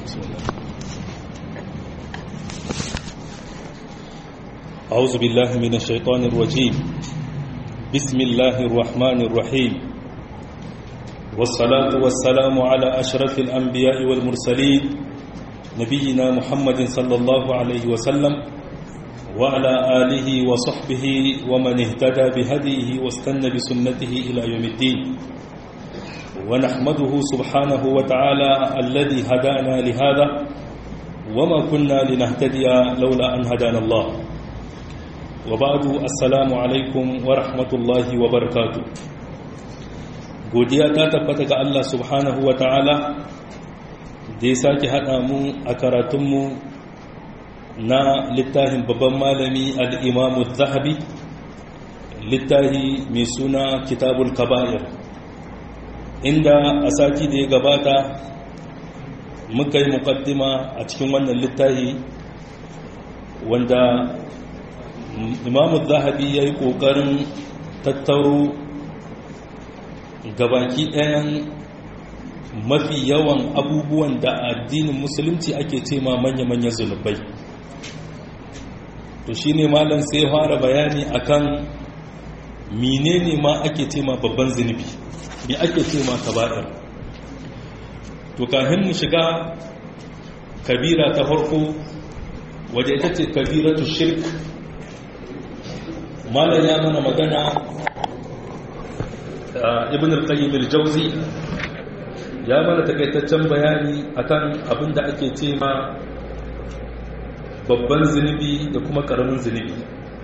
أعوذ بالله من الشيطان الرجيم بسم الله الرحمن الرحيم والصلاة والسلام على أشرف الأنبياء والمرسلين نبينا محمد صلى الله عليه وسلم وعلى آله وصحبه ومن اهتدى بهديه واستنى بسنته إلى يوم الدين ونحمده سبحانه وتعالى الذي هدانا لهذا وما كنا لنهتدي لولا أن هدانا الله وبعد السلام عليكم ورحمة الله وبركاته godiya ta tabbata ga Allah subhanahu wa ta'ala da ya sake haɗa mu a karatunmu na littafin babban malami al'imamu zahabi littafi mai suna kitabul kaba'ir inda a sati da ya gabata muka yi mukaddima a cikin wannan littafi wanda imamu zahabi ya yi ƙoƙarin tattaro gabaki ɗayan mafi yawan abubuwan da addinin musulunci ake ce ma manya-manya zunubai to shi ne malam sai fara bayani akan menene ma ake ce ma babban zunubi me ake ce ma kaba'ir to kafin mu shiga kabira ta farko waje ita ce kabiratu shirk malam ya mana magana ibn al-qayyim al-jawzi ya mana takaitaccen bayani akan abin da ake ce ma babban zunubi da kuma karamin zunubi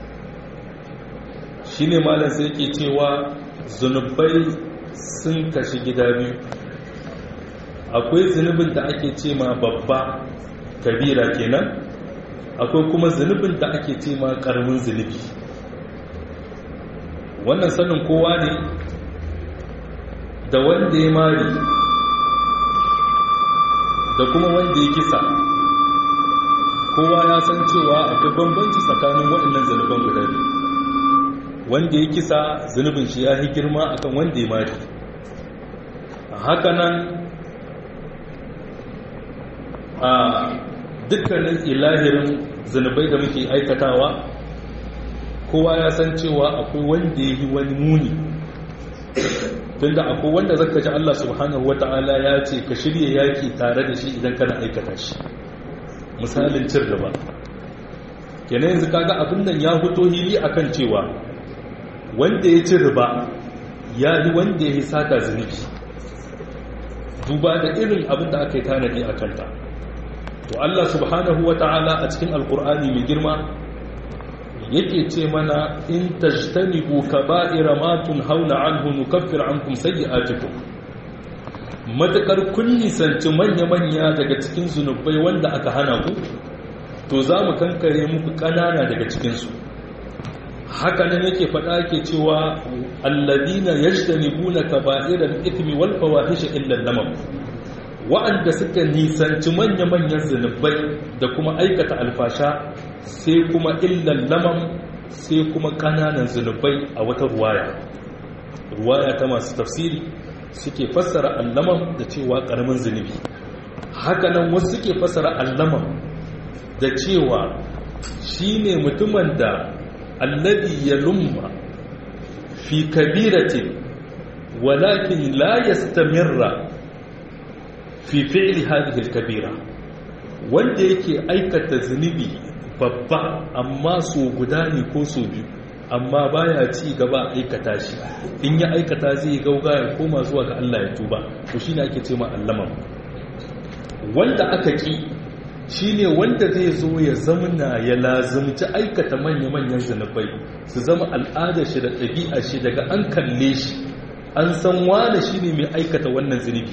shine malam sai yake cewa zunubai sun kashi gida biyu akwai zunubin da ake ce ma babba kabira kenan akwai kuma zunubin da ake ce ma karamin zunubi wannan sanin kowa ne da wanda ya mari da kuma wanda ya kisa kowa ya san cewa akwai bambanci tsakanin waɗannan zanuban guda biyu wanda ya kisa zanubin shi ya yi girma akan wanda ya mari hakanan a dukkanin ilahirin zanubai da muke aikatawa kowa ya san cewa akwai wanda ya yi wani muni tunda akwai wanda zaka ji Allah subhanahu wata'ala ya ce ka shirye yaki tare da shi idan kana aikata shi misalin cin riba kenan yanzu kaga abin nan ya fito hili akan cewa wanda ya ci riba ya yi wanda ya yi sata zunubi duba da irin abin da aka yi tanadi a kanta to Allah subhanahu wata'ala a cikin alkur'ani mai girma yake ce mana in tajtanibu kaba'ira ma tunhauna anhu nukaffir ankum sayyi'atikum matakar kun nisanci manya-manya daga cikin zunubai wanda aka hana ku to za mu kankare muku ƙanana daga cikinsu haka nan yake faɗa ke cewa alladina yajtanibuna kaba'iral ithmi wal fawahisha illa lamam wa'anda suka nisanci manya-manyan zunubai da kuma aikata alfasha sai kuma illan lamam sai kuma kananan zunubai a wata ruwaya ruwaya ta masu tafsiri suke fassara allamam da cewa karamin zunubi hakanan wasu suke fassara allamam da cewa shine mutumin da alladhi yalumma fi kabiratin walakin la yastamirra fi fi'li hadhihi al-kabira wanda yake aikata zunubi babba amma so guda ne ko so biyu amma baya ci gaba aikata shi in ya aikata zai gauga ya koma zuwa ga Allah ya tuba to shine ake ce ma allama wanda aka ki shine wanda zai zo ya zamana ya lazumci aikata manya-manyan zunubai su zama al'adar shi da ɗabi'a shi daga an kalle shi an san wane shine mai aikata wannan zunubi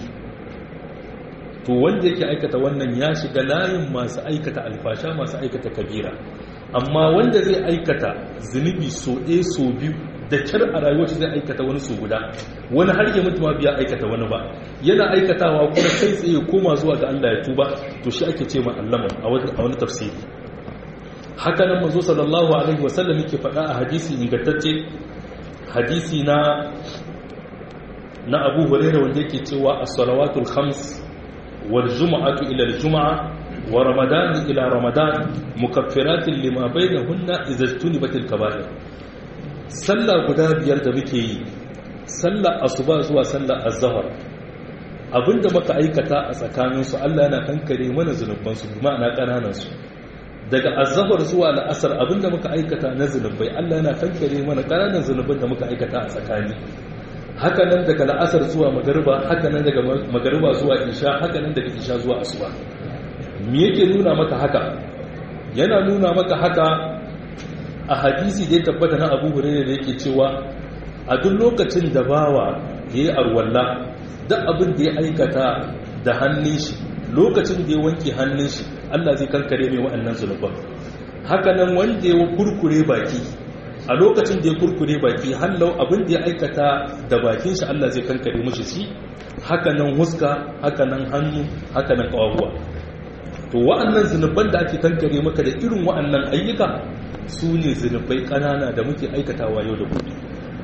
to wanda yake aikata wannan ya shiga layin masu aikata alfasha masu aikata kabira amma wanda zai aikata zunubi so ɗaya so biyu da kyar a rayuwar zai aikata wani so guda wani har ya mutu ma biya aikata wani ba yana aikatawa kuma kai tsaye koma zuwa ga Allah ya tuba to shi ake ce ma allama a wani tafsiri haka nan manzo sallallahu alaihi wasallam yake faɗa a hadisi ingantacce hadisi na na Abu Hurairah wanda yake cewa as-salawatul khams wal jum'atu ila al jum'a wa ramadan ila ramadan mukaffiratin lima bainahunna idza tunibatil kaba'ir sallah guda biyar da muke yi sallar asuba zuwa sallar azhar abinda muka aikata a tsakaninsu Allah yana kankare mana zunubansu ma'ana ƙananansu daga azabar zuwa la'asar abinda muka aikata na zunubai Allah yana kankare mana ƙananan zunuban da muka aikata a tsakani hakanan daga la'asar zuwa magariba hakanan daga magariba zuwa isha hakanan daga isha zuwa asuba me yake nuna maka haka yana nuna maka haka a hadisi da ya tabbata na Abu Hurairah da yake cewa a duk lokacin da bawa yayi arwalla duk abin da ya aikata da hannun shi lokacin da ya wanke hannun shi Allah zai kankare mai wa'annan zunuban hakanan wanda ya kurkure baki a lokacin da ya kurkure baki hallau abin da ya aikata da bakin shi Allah zai kankare mashi shi hakanan huska hakanan hannu hakanan kawawa to wa'annan zunuban da ake kankare maka da irin wa'annan ayyuka su ne zunubai ƙanana da muke aikatawa yau da gobe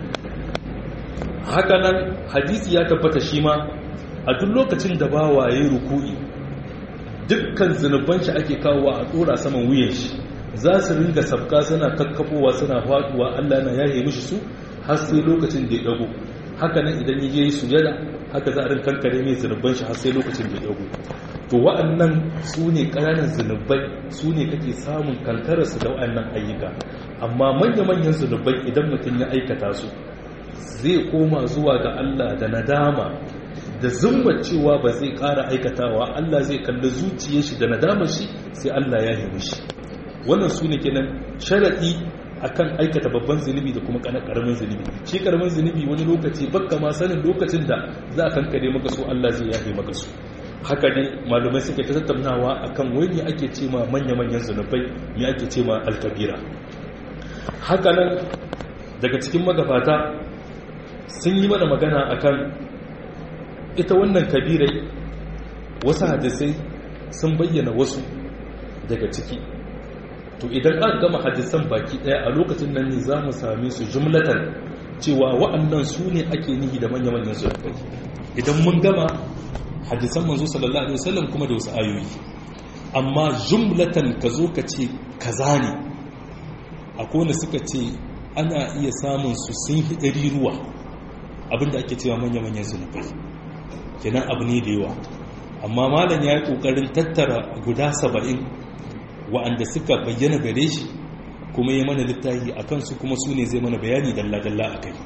hakanan hadisi ya tabbata shi ma a duk lokacin da bawa yayi ruku'i dukkan zunuban shi ake kawo a tsora saman wuyan shi za su ringa sabka suna kakkafowa suna faduwa Allah na yaye mishi su har sai lokacin da ya dago hakanan idan ya je sujada haka za a rin kankare mai zunuban shi har sai lokacin da ya dago to wa'annan su ne ƙananan zunubai su ne kake samun kankararsu da wa'annan ayyuka amma manya-manyan zunubai idan mutum ya aikata su zai koma zuwa ga Allah da nadama da zumbar cewa ba zai ƙara aikatawa Allah zai kalli zuciyar shi da nadamar shi sai Allah ya yi shi wannan su ne kenan sharaɗi akan aikata babban zunubi da kuma ƙaramin zunubi shi ƙaramin zunubi wani lokaci bakka ma sanin lokacin da za a kankare maka su Allah zai yafe maka su haka ne malumai suke ta tattaunawa akan wani ake ce ma manya-manyan zunubai me ake ce ma alkabira haka nan daga cikin magabata sun yi mana magana akan ita wannan kabirai wasu hadisai sun bayyana wasu daga ciki to idan aka gama hadisan baki daya a lokacin nan ne za mu same su jumlatan cewa wa'annan su ne ake nihi da manya-manyan zunubai idan mun gama hadisan manzo sallallahu alaihi wasallam kuma da wasu ayoyi amma jumlatan ka zo ka ce kaza ne akwai wanda suka ce ana iya samun su sun hidari ruwa abinda ake cewa manya-manyan zunubai kenan abu ne da yawa amma malam ya yi kokarin tattara guda saba'in wa'anda suka bayyana gare shi kuma ya mana littafi a kansu kuma su ne zai mana bayani dalla-dalla a kai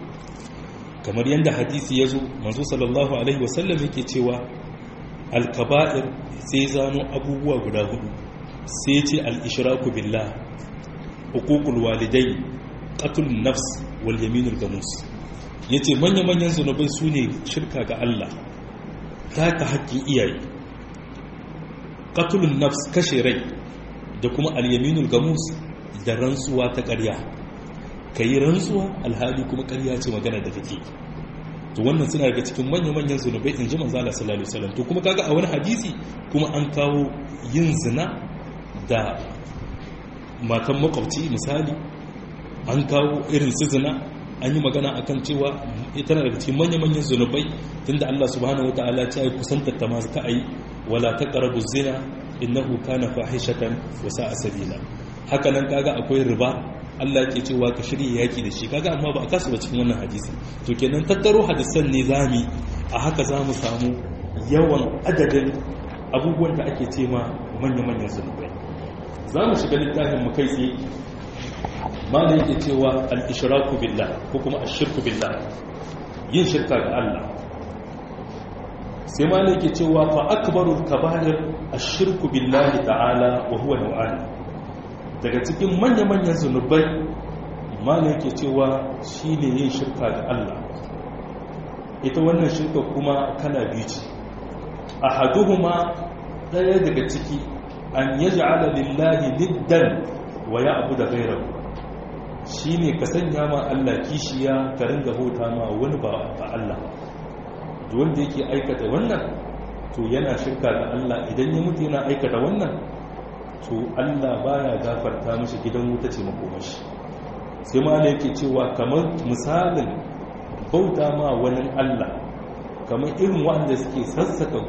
kamar yadda hadisi ya zo manzo sallallahu alaihi wasallam yake cewa alkaba'ir sai zano abubuwa guda hudu sai ce al-ishraku billah hukukul walidai qatlun nafs wal yaminul gamus yace manya-manyan zunubai su ne shirka ga Allah taka haƙƙin iyaye qatlun nafs kashe rai da kuma al-yaminul gamus da rantsuwa ta ƙarya ka yi rantsuwa alhali kuma ƙarya ce magana da take to wannan suna daga cikin manya-manyan zunubai in ji manzo Allah sallallahu alaihi wasallam to kuma kaga a wani hadisi kuma an kawo yin zina da matan makwabci misali an kawo irin su zina an yi magana akan cewa ita daga cikin manya-manyan zunubai tunda Allah subhanahu wataala ya ce kusantar ta masu ka'ai wala taqrabu zina innahu kana fahishatan wa sa'a sabila haka nan kaga akwai riba Allah ke cewa ka shirya yaki da shi kaga amma ba a kasu ba cikin wannan hadisi to kenan tattaro hadisan ne zami a haka za mu samu yawan adadin abubuwan da ake ce ma manya-manyan zunubai za mu shiga littafin mu kai tsaye malam yake cewa al-ishraku billah ko kuma ashirku billah yin shirka ga Allah sai malam yake cewa fa akbarul kaba'ir ashirku billahi ta'ala wa huwa naw'an daga cikin manya-manyan zunubai mana yake cewa shi ne yin shirka ga Allah ita wannan shirka kuma kana biyu ce a haduhuma ɗaya daga ciki an yi ja'ala lillahi niddan wa ya abu da gairar shi ne ka sanya ma Allah kishiya ka ringa hota ma wani ba Allah wanda yake aikata wannan to yana shirka ga Allah idan ya mutu yana aikata wannan to Allah baya gafarta mishi gidan wuta ce makomashi sai ma ne yake cewa kamar misalin bauta ma wani Allah kamar irin wanda suke sassaka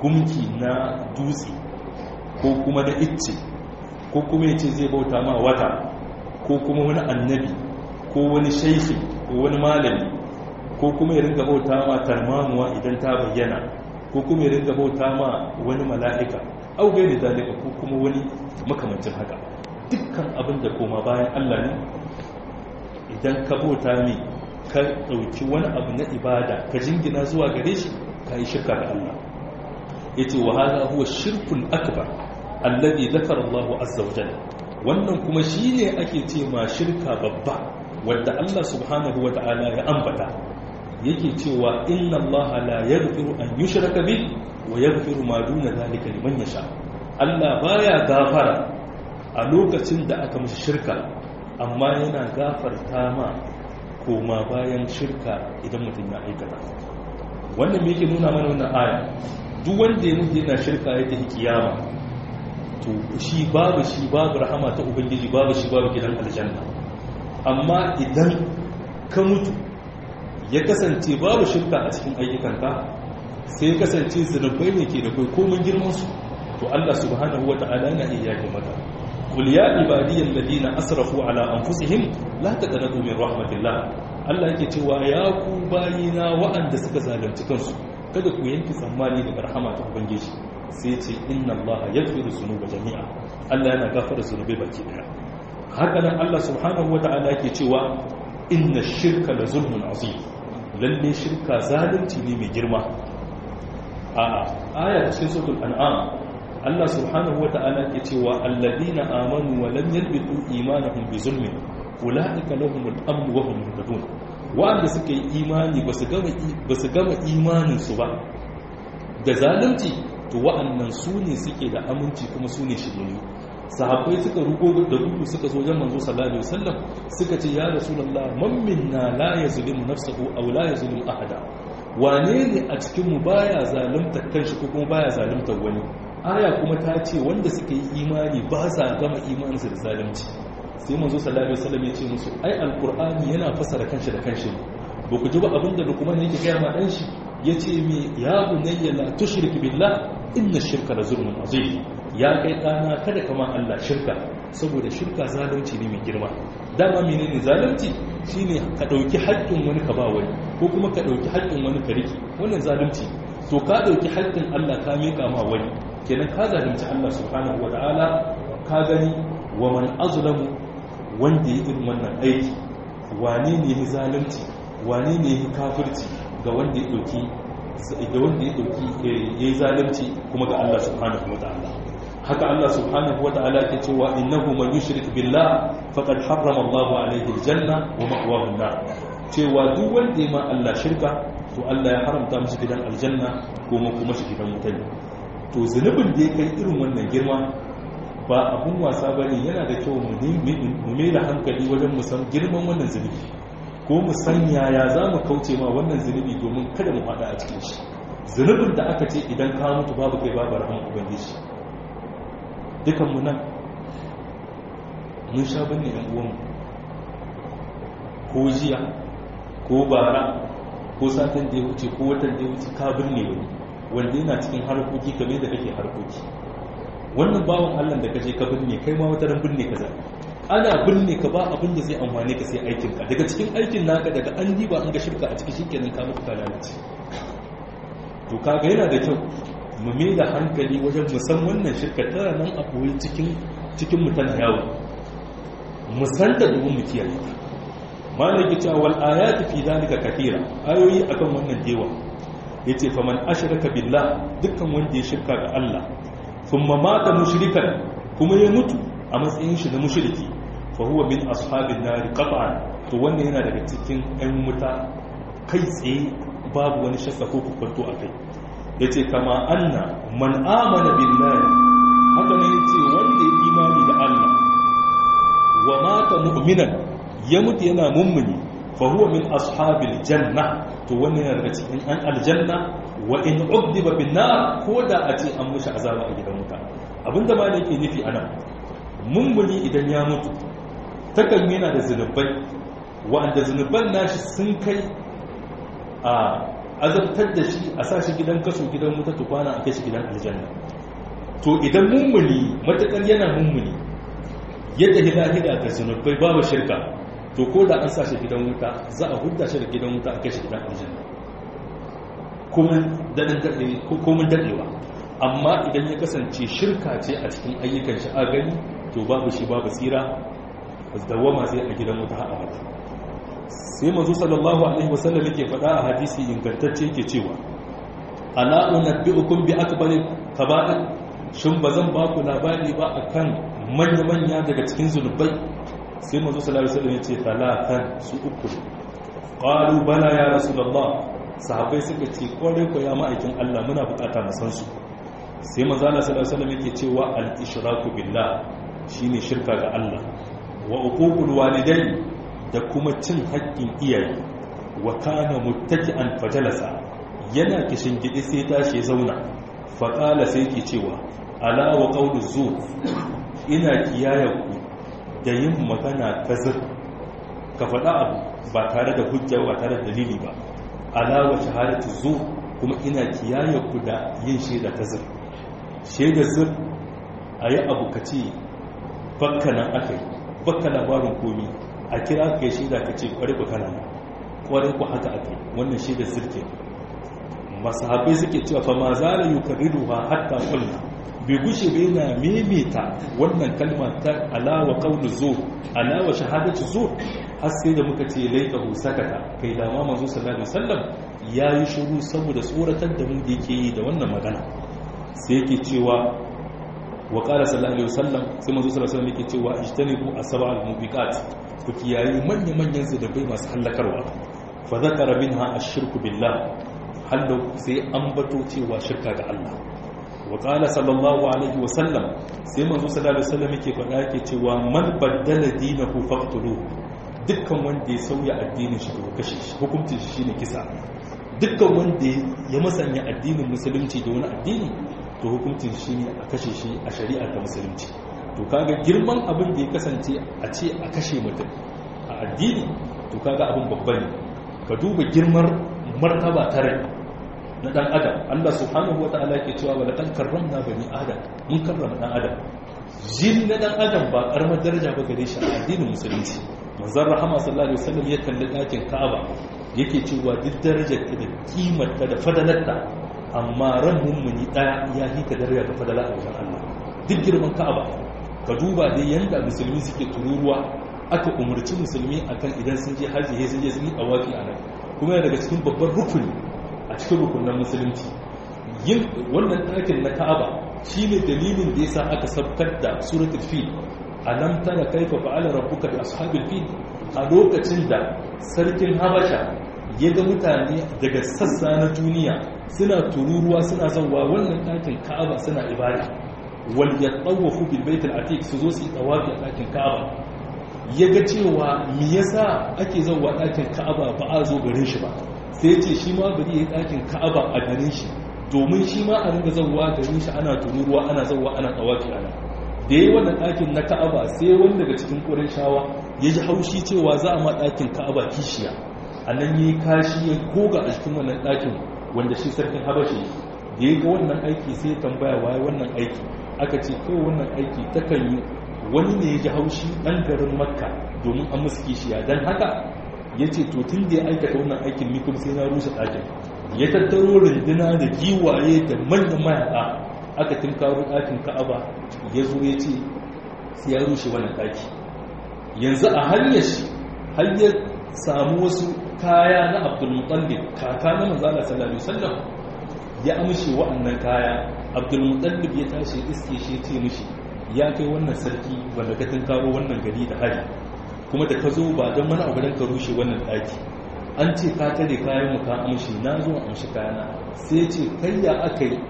gumki na dutse ko kuma na icce ko kuma ya ce zai bauta ma wata ko kuma wani annabi ko wani shaifi ko wani malami ko kuma ya ringa bauta ma tarmamuwa idan ta bayyana ko kuma ya ringa bauta ma wani mala'ika au gaini zalika ko kuma wani makamancin haka dukkan abin da koma bayan Allah ne idan ka bauta ne ka ɗauki wani abu na ibada ka jingina zuwa gare shi ka yi shirka da Allah ya ce wa hada huwa shirkun akbar alladhi zakara Allah azza wa jalla wannan kuma shine ake ce ma shirka babba wanda Allah subhanahu wa ta'ala ya ambata yake cewa inna Allah la yaghfiru an yushraka bih wa yaghfiru ma duna zalika liman yasha Allah baya gafara a lokacin da aka mishi shirka amma yana gafarta ma koma bayan shirka idan mutum ya aikata wannan me yake nuna mana wannan aya duk wanda ya mutu yana shirka ya tafi kiyama to shi babu shi babu rahama ta ubangiji babu shi babu gidan aljanna amma idan ka mutu ya kasance babu shirka a cikin ayyukanka sai ya kasance zunubai ne ke da kai komin girmansu to Allah subhanahu wa ta'ala yana iya yake maka qul ya ibadiyal ladina asrafu ala anfusihim la taqnatu min rahmatillah Allah yake cewa ya ku bayina wa'anda suka zalunci kansu kada ku yanki tsammani daga rahama ta ubangiji sai ce inna Allah yaghfiru dhunuba jami'a Allah yana gafara zunubai baki daya haka nan Allah subhanahu wa ta'ala yake cewa inna shirka la zulmun azim lalle shirka zalunci ne mai girma a aya cikin suratul an'am Allah subhanahu wata'ala ke cewa alladina amanu wa lam yalbitu imanahum bi zulmin ulaika lahumul amn wa hum muhtadun wanda suka yi imani basu gama basu gama imanin su ba da zalunci to wa'annan su ne suke da aminci kuma su ne shiryayyu sahabbai suka rugo da gudu suka zo wajen manzo sallallahu alaihi wasallam suka ce ya rasulullah man minna la yazlimu nafsahu aw la yazlimu ahada wane ne a cikin mu baya zalunta kanshi ko kuma baya zalunta wani aya kuma ta ce wanda suka yi imani ba sa gama imaninsu da zalunci sai manzo sallallahu alaihi wasallam ya ce musu ai alqur'ani yana fasara kanshi da kanshi ne ba ku ji ba abinda lukman yake gaya ma dan shi yace me ya bunayya la tushrik billah inna shirka la zulmun azim ya kai ɗana kada kama Allah shirka saboda shirka zalunci ne mai girma dama menene zalunci shine ka ɗauki haƙƙin wani ka ba wani ko kuma ka ɗauki haƙƙin wani ka riki wannan zalunci to ka ɗauki haƙƙin Allah ka miƙa ma wani kenan ka zalunci Allah subhanahu wata'ala ka gani wa man azlamu wanda ya irin wannan aiki wane ne ya zalunci wane ne ya kafirci ga wanda ya ɗauki da wanda ya ɗauki ya yi zalunci kuma ga Allah subhanahu wata'ala haka Allah subhanahu wata'ala ke cewa innahu man yushrik billah faqad harrama Allahu alayhi aljanna wa ma'wahu an-nar cewa duk wanda ma Allah shirka to Allah ya haramta masa gidan aljanna ko kuma shi gidan wuta ne to zunubin da ya kai irin wannan girma ba abun wasa bane yana da kyau mu mu mai da hankali wajen mu san girman wannan zunubi ko mu san yaya za mu kauce ma wannan zunubi domin kada mu faɗa a cikin shi zunubin da aka ce idan ka mutu babu kai babu rahama ubangiji dukanmu nan mun sha binne yan uwanmu ko jiya ko bara ko satin da ya wuce ko watan da ya wuce ka binne wani wanda yana cikin harkoki kamar da kake harkoki wannan bawan allah da kaje ka binne kai ma wata ran binne ka zai ana binne ka ba abin da zai amfane ka sai aikin ka daga cikin aikin naka daga an diba an ga shirka a cikin shikenan ka mutu ka lalace to kaga yana da kyau mu mai da hankali wajen musan wannan shirka tana nan a koyi cikin cikin mutane yawo musan da domin mu kiyaye malaki cewa wal ayati fi dalika kathira ayoyi akan wannan dewa yace fa man ashraka billah dukkan wanda ya shirka ga Allah thumma mata mushrikan kuma ya mutu a matsayin shi na mushriki fa huwa min ashabin nar qat'an to wannan yana daga cikin ɗan wuta kai tsaye babu wani shakka ko kukwanto a kai ya ce kama anna man amana billahi haka ne ce wanda ya imani da Allah wa mata mu'minan ya mutu yana mummuni fa huwa min ashabil janna to wannan yana daga cikin an aljanna wa in udiba bin nar ko da a ce an mushi azaba a gidan wuta abinda ma yake nufi ana mummuni idan ya mutu takan yana da zunubai wa'anda zunuban nashi sun kai a azabtar da shi a sa shi gidan kaso gidan wuta tukwana a kai shi gidan aljanna to idan mummuni matakar yana mummuni yadda hida-hida ga zunubai babu shirka to ko da an sa shi gidan wuta za a hudda shi da gidan wuta a kai shi gidan aljanna komin daɗewa amma idan ya kasance shirka ce a cikin ayyukan shi a gani to babu shi babu tsira dawama zai a gidan wuta a mata sai mazu sallallahu alaihi wasallam yake faɗa a hadisi ingantacce yake cewa ala unabbi'ukum bi akbari kaba'ir shin bazan ba ku labari ba akan manya manya daga cikin zunubai sai mazu sallallahu alaihi wasallam yace talatan su uku qalu bala ya rasulullah sahabbai suka ce kwarai ko ya ma'aikin Allah muna bukata mu san su sai manzo Allah sallallahu alaihi wasallam yake cewa al-ishraku billah shine shirka ga Allah wa uququl walidain da kuma cin haƙƙin iyaye wa kana muttaki'an fajalasa yana kishin gidi sai tashi ya zauna fa qala sai yake cewa ala wa qawlu zur ina kiyayaku da yin magana kazir ka faɗa abu ba tare da hujja ba tare da dalili ba ala wa shahadatu zur kuma ina kiyayaku da yin shaida kazir shaida zur ayi abu kace bakka nan akai bakka labarin komi a kira ka yi shaida ka ce kwarai ku kana kwarai ku haka ake wannan shaidar zirke masahabai suke cewa fa ma za la yukarriru ha hatta kulna bai gushe bai na memeta wannan kalma ta alawa qawlu zur alawa shahadatu zur har sai da muka ce laita hu sakata kai da ma manzo sallallahu alaihi wasallam yayi shiru saboda tsoratar da mu da yake yi da wannan magana sai yake cewa wa qala sallallahu alaihi wasallam sai manzo sallallahu alaihi wasallam yake cewa ijtanibu asba'al mubiqat ku kiyayi manya-manyan zunubai masu hallakarwa fa zakara minha ash-shirku billah hallo sai an bato cewa shirka ga Allah wa qala sallallahu alaihi wa sallam sai manzo sallallahu alaihi wasallam yake faɗa yake cewa man baddala dinahu faqtuluhu dukkan wanda ya sauya addinin shi to kashe shi hukuncin shi shine kisa dukkan wanda ya masanya addinin musulunci da wani addini to hukuncin shi ne a kashe shi a shari'ar ta musulunci to kaga girman abin da ya kasance a ce a kashe mutum a addini to kaga abin babba ne ka duba girmar martaba ta rai na dan adam Allah subhanahu wataala ke cewa wa laqad karramna bani adam mun karrama dan adam jin na dan adam ba karamar daraja ba gare shi a addinin musulunci manzon rahama sallallahu alaihi wasallam ya kalli dakin Ka'aba yake cewa duk darajar da kimar ta da fadalarta amma ran mummuni daya ya hika daraja da fadala a wajen Allah duk girman Ka'aba ka duba dai yanda musulmi suke tururuwa aka umarci musulmi akan idan sun je haji sai sun je sun yi tawafi a nan kuma yana daga cikin babban rukuni a cikin rukunan musulunci yin wannan ɗakin na Ka'aba shine dalilin da yasa aka sabkar da suratul fil alam tara kaifa fa'ala rabbuka bi ashabil fil a lokacin da sarkin habasha ya ga mutane daga sassa na duniya suna tururuwa suna zauwa wannan ɗakin ka'aba suna ibada wal yatawafu bil bait al atiq su zo su yi tawafi a ɗakin ka'aba ya ga cewa me yasa ake zauwa ɗakin ka'aba ba a zo garin shi ba sai ce shi ma bari ya yi ɗakin ka'aba a garin shi domin shi ma a ringa zauwa garin shi ana tururuwa ana zauwa ana tawafi a nan da ya yi wannan ɗakin na ka'aba sai wani daga cikin ƙurin shawa ya ji haushi cewa za a ma ɗakin ka'aba kishiya a nan yi kashi ya goga a cikin wannan ɗakin wanda shi sarkin habashi da ya ga wannan aiki sai tambaya waye wannan aiki aka ce kawai wannan aiki takan yi wani ne ya ji haushi ɗan garin makka domin an musu kishiya don haka ya ce to tun da ya aikata wannan aikin ni kuma sai na rushe ɗakin ya tattaro runduna da giwaye da manyan mayaƙa aka tinkaro ɗakin ka'aba ya zo ya ce sai ya rushe wannan ɗaki yanzu a hanyar shi har ya samu wasu kaya na abdulmutallib kaka na manzala sallallahu alaihi wasallam ya amshe wa'annan kaya abdulmutallib ya tashi iske shi ce mishi ya kai wannan sarki wanda ka tinkaro wannan gari da hari kuma da ka zo ba don wani abu don ka rushe wannan ɗaki an ce ka tare kayan mu ka amshi na zo amshi kayana sai ce kai ya aka yi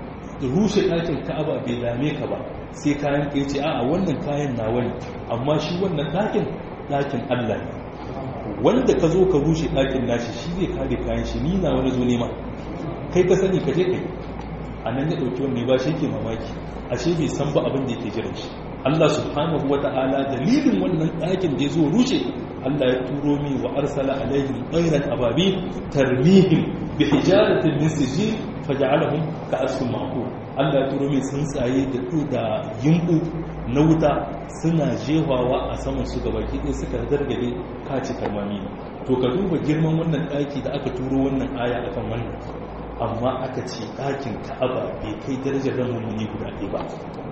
rushe ɗakin ka'aba bai dame ka ba sai kayan ka ce a'a wannan kayan nawa ne amma shi wannan ɗakin ɗakin Allah ne wanda ka zo ka rushe ɗakin nashi shi zai kare kayan shi ni na wani zo nema kai ka sani ka je kai a nan ya ɗauki wanda ba shi ke mamaki ashe bai san ba abin da yake jiran shi Allah subhanahu wa ta'ala dalilin wannan ɗakin da ya zo rushe Allah ya turo mi wa arsala alaihim ɗairan ababi tarmihim bi hijaratin min sijil faj'alahum ka'asfin ma'qul Allah ya turo mai tsuntsaye da da yimbu na wuta suna jehawa a saman su gabaki ɗaya suka gargade kaci karmami to ka duba girman wannan ɗaki da aka turo wannan aya akan wannan amma aka ce ɗakin ka'aba bai kai darajar ran mummuni guda ɗaya ba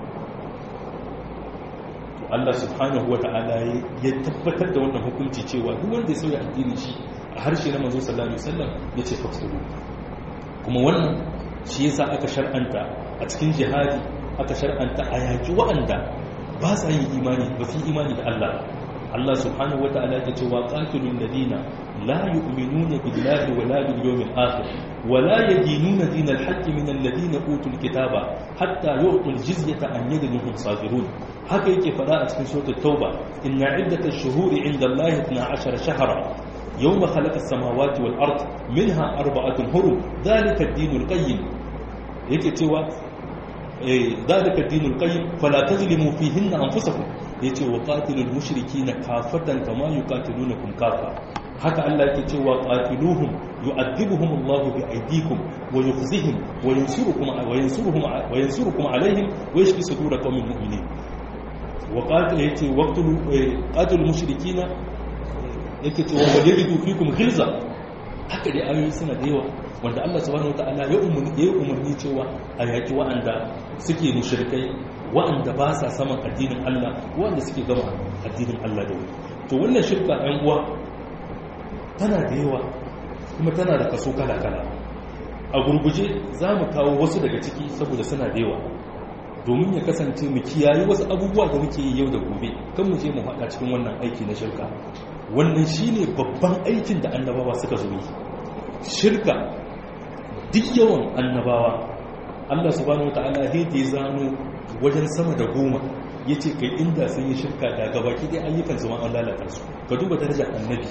to Allah subhanahu wa ta'ala ya tabbatar da wannan hukunci cewa duk wanda ya sauya addini shi a harshe na manzo sallallahu alaihi wasallam yace faksuru kuma wannan shi yasa aka shar'anta a cikin jihadi aka shar'anta a yaki wa'anda ba sa yin imani ba fi imani da Allah Allah subhanahu wa ta'ala ya ce wa qatilul ladina la yu'minuna billahi wa la bil yawmil akhir wa la yadinuna dinal haqqi min alladhina utul kitaba hatta yu'tul jizyata an yadin hum saghirun haka yake fada a cikin suratul tauba inna iddatash shuhuri 'inda Allah 12 shahra يوم خلق السماوات والأرض منها أربعة هرم ذلك الدين القيم يكتوى ذلك الدين القيم فلا تظلموا فيهن أنفسكم يتي وقاتل المشركين كافة كما يقاتلونكم كافة haka Allah yake cewa qatiluhum yu'adhibuhum Allah bi aydikum wa yukhzihim wa yansurukum wa yansuruhum wa yansurukum alaihim wa yashfi sudur qaumin mu'minin wa qatil yace waqtul qatil mushrikina yake cewa wa yajidu fikum ghilza haka dai ayoyi suna da yawa wanda Allah subhanahu wataala ya umurni ya umurni cewa a yaki wa'anda suke mushrikai wa'anda ba sa saman addinin Allah wa'anda suke gama addinin Allah da wani to wannan shirka ɗan uwa tana da yawa kuma tana da kaso kala kala a gurguje za mu kawo wasu daga ciki saboda suna da yawa domin ya kasance mu kiyaye wasu abubuwa da muke yi yau da gobe kan mu je mu haɗa cikin wannan aiki na shirka wannan shine babban aikin da annabawa suka zo yi shirka duk yawan annabawa Allah subhanahu wataala sai da ya zano wajen sama da goma yace kai inda sun yi shirka da gabaki dai ayyukan su ma an lalata su ka duba darajar annabi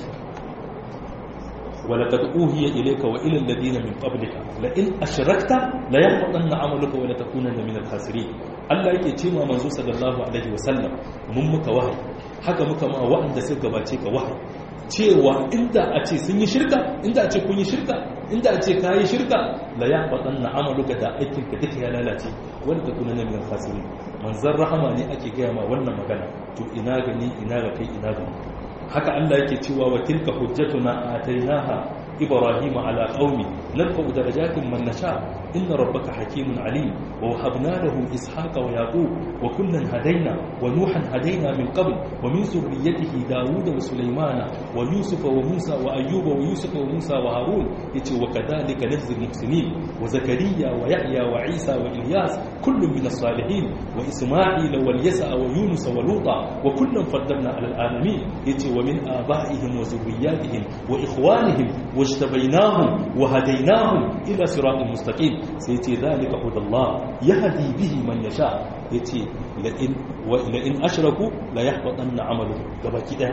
ولقد أوهي إليك وإلى الذين من قبلك لئن أشركت ليحبطن عملك ولتكونن من الخاسرين Allah yake ce ma manzo sallallahu alaihi wasallam mun muka wahayi haka muka ma wa'anda suka gabace ka wahayi cewa inda a ce sun yi shirka inda a ce kun yi shirka inda a ce ka yi shirka la ya faɗanna amaluka da aikin ka duka ya lalace wanda ka kuna na min khasirin manzon rahama ne ake gaya ma wannan magana to ina gani ina ga kai ina ga haka Allah yake cewa wa tilka hujjatuna atainaha ibrahima ala qaumi narfa'u darajatin man nasha inna rabbaka hakimun alim wa wahabna lahu ishaqa wa yaqub wa kullan hadaina wa nuhan hadaina min qabl wa min zurriyyatihi daud wa sulaymana wa yusufa wa musa wa ayyuba wa yusufa wa musa wa harun yace wa kadhalika najzi muhsinin wa zakariya wa yahya wa isa wa ilyas kullun min as-salihin wa isma'ila wal yasa wa yunus wa luta wa kullan faddalna ala al-alamin yace wa min abaihim wa zurriyyatihim wa ikhwanihim واجتبيناهم وهديناهم إلى صراط مستقيم سيتي ذلك هدى الله يهدي به من يشاء يتي لئن, لئن أشركوا لا يحبطن عمله كما كده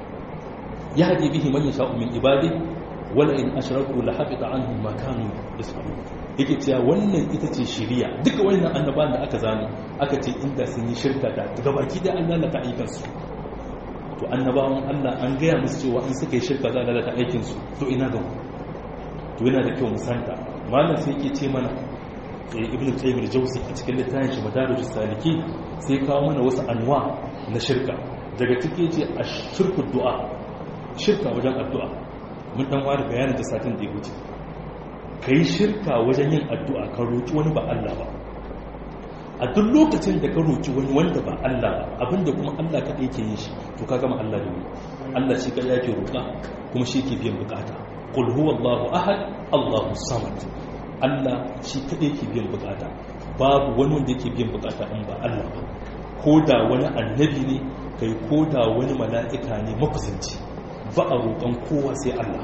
يهدي به من يشاء من عباده ولئن أشركوا لحبط عنهم ما كانوا يصنعون yake cewa wannan ita ce shiriya duka wannan annabawan da aka zano aka ce inda sun yi shirka da gabaki da Allah lalata aikansu to annabawan Allah an gaya musu cewa in suka yi shirka za a lalata aikinsu to ina ga to yana da kyau musanta malam sai yake ce mana ibn qayyim al-jawzi a cikin littafin shi madarij saliki sai kawo mana wasu anwa na shirka daga ciki yace ashirku du'a shirka wajen addu'a mun dan ware bayanin da satin da ya wuce kai shirka wajen yin addu'a ka roki wani ba Allah ba a duk lokacin da ka roki wani wanda ba Allah ba abinda kuma Allah kaɗai yake yin shi to ka gama Allah da Allah shi kaɗai yake roƙa kuma shi ke biyan bukata qul huwallahu ahad Allahu samad Allah shi kaɗai yake biyan bukata babu wani wanda yake biyan bukata in ba Allah ba ko da wani annabi ne kai ko da wani mala'ika ne makusanci ba a roƙon kowa sai Allah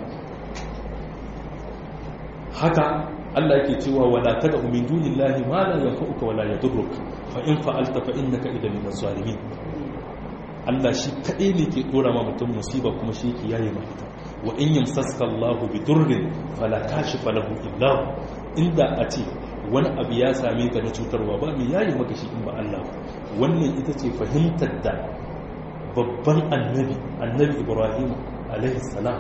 haka Allah yake cewa wala tada min dunillahi ma la yanfa'uka wala yadurruk fa in fa'alta fa innaka idan min zalimin Allah shi kadai ne ke dora ma mutum musiba kuma shi yake yaye ma ita wa in yamsaska Allah bi durrin fala kashifa lahu illa inda a ce wani abu ya same ka na cutarwa ba mai yaye maka shi in ba Allah wannan ita ce fahimtar da babban annabi annabi Ibrahim alaihi salam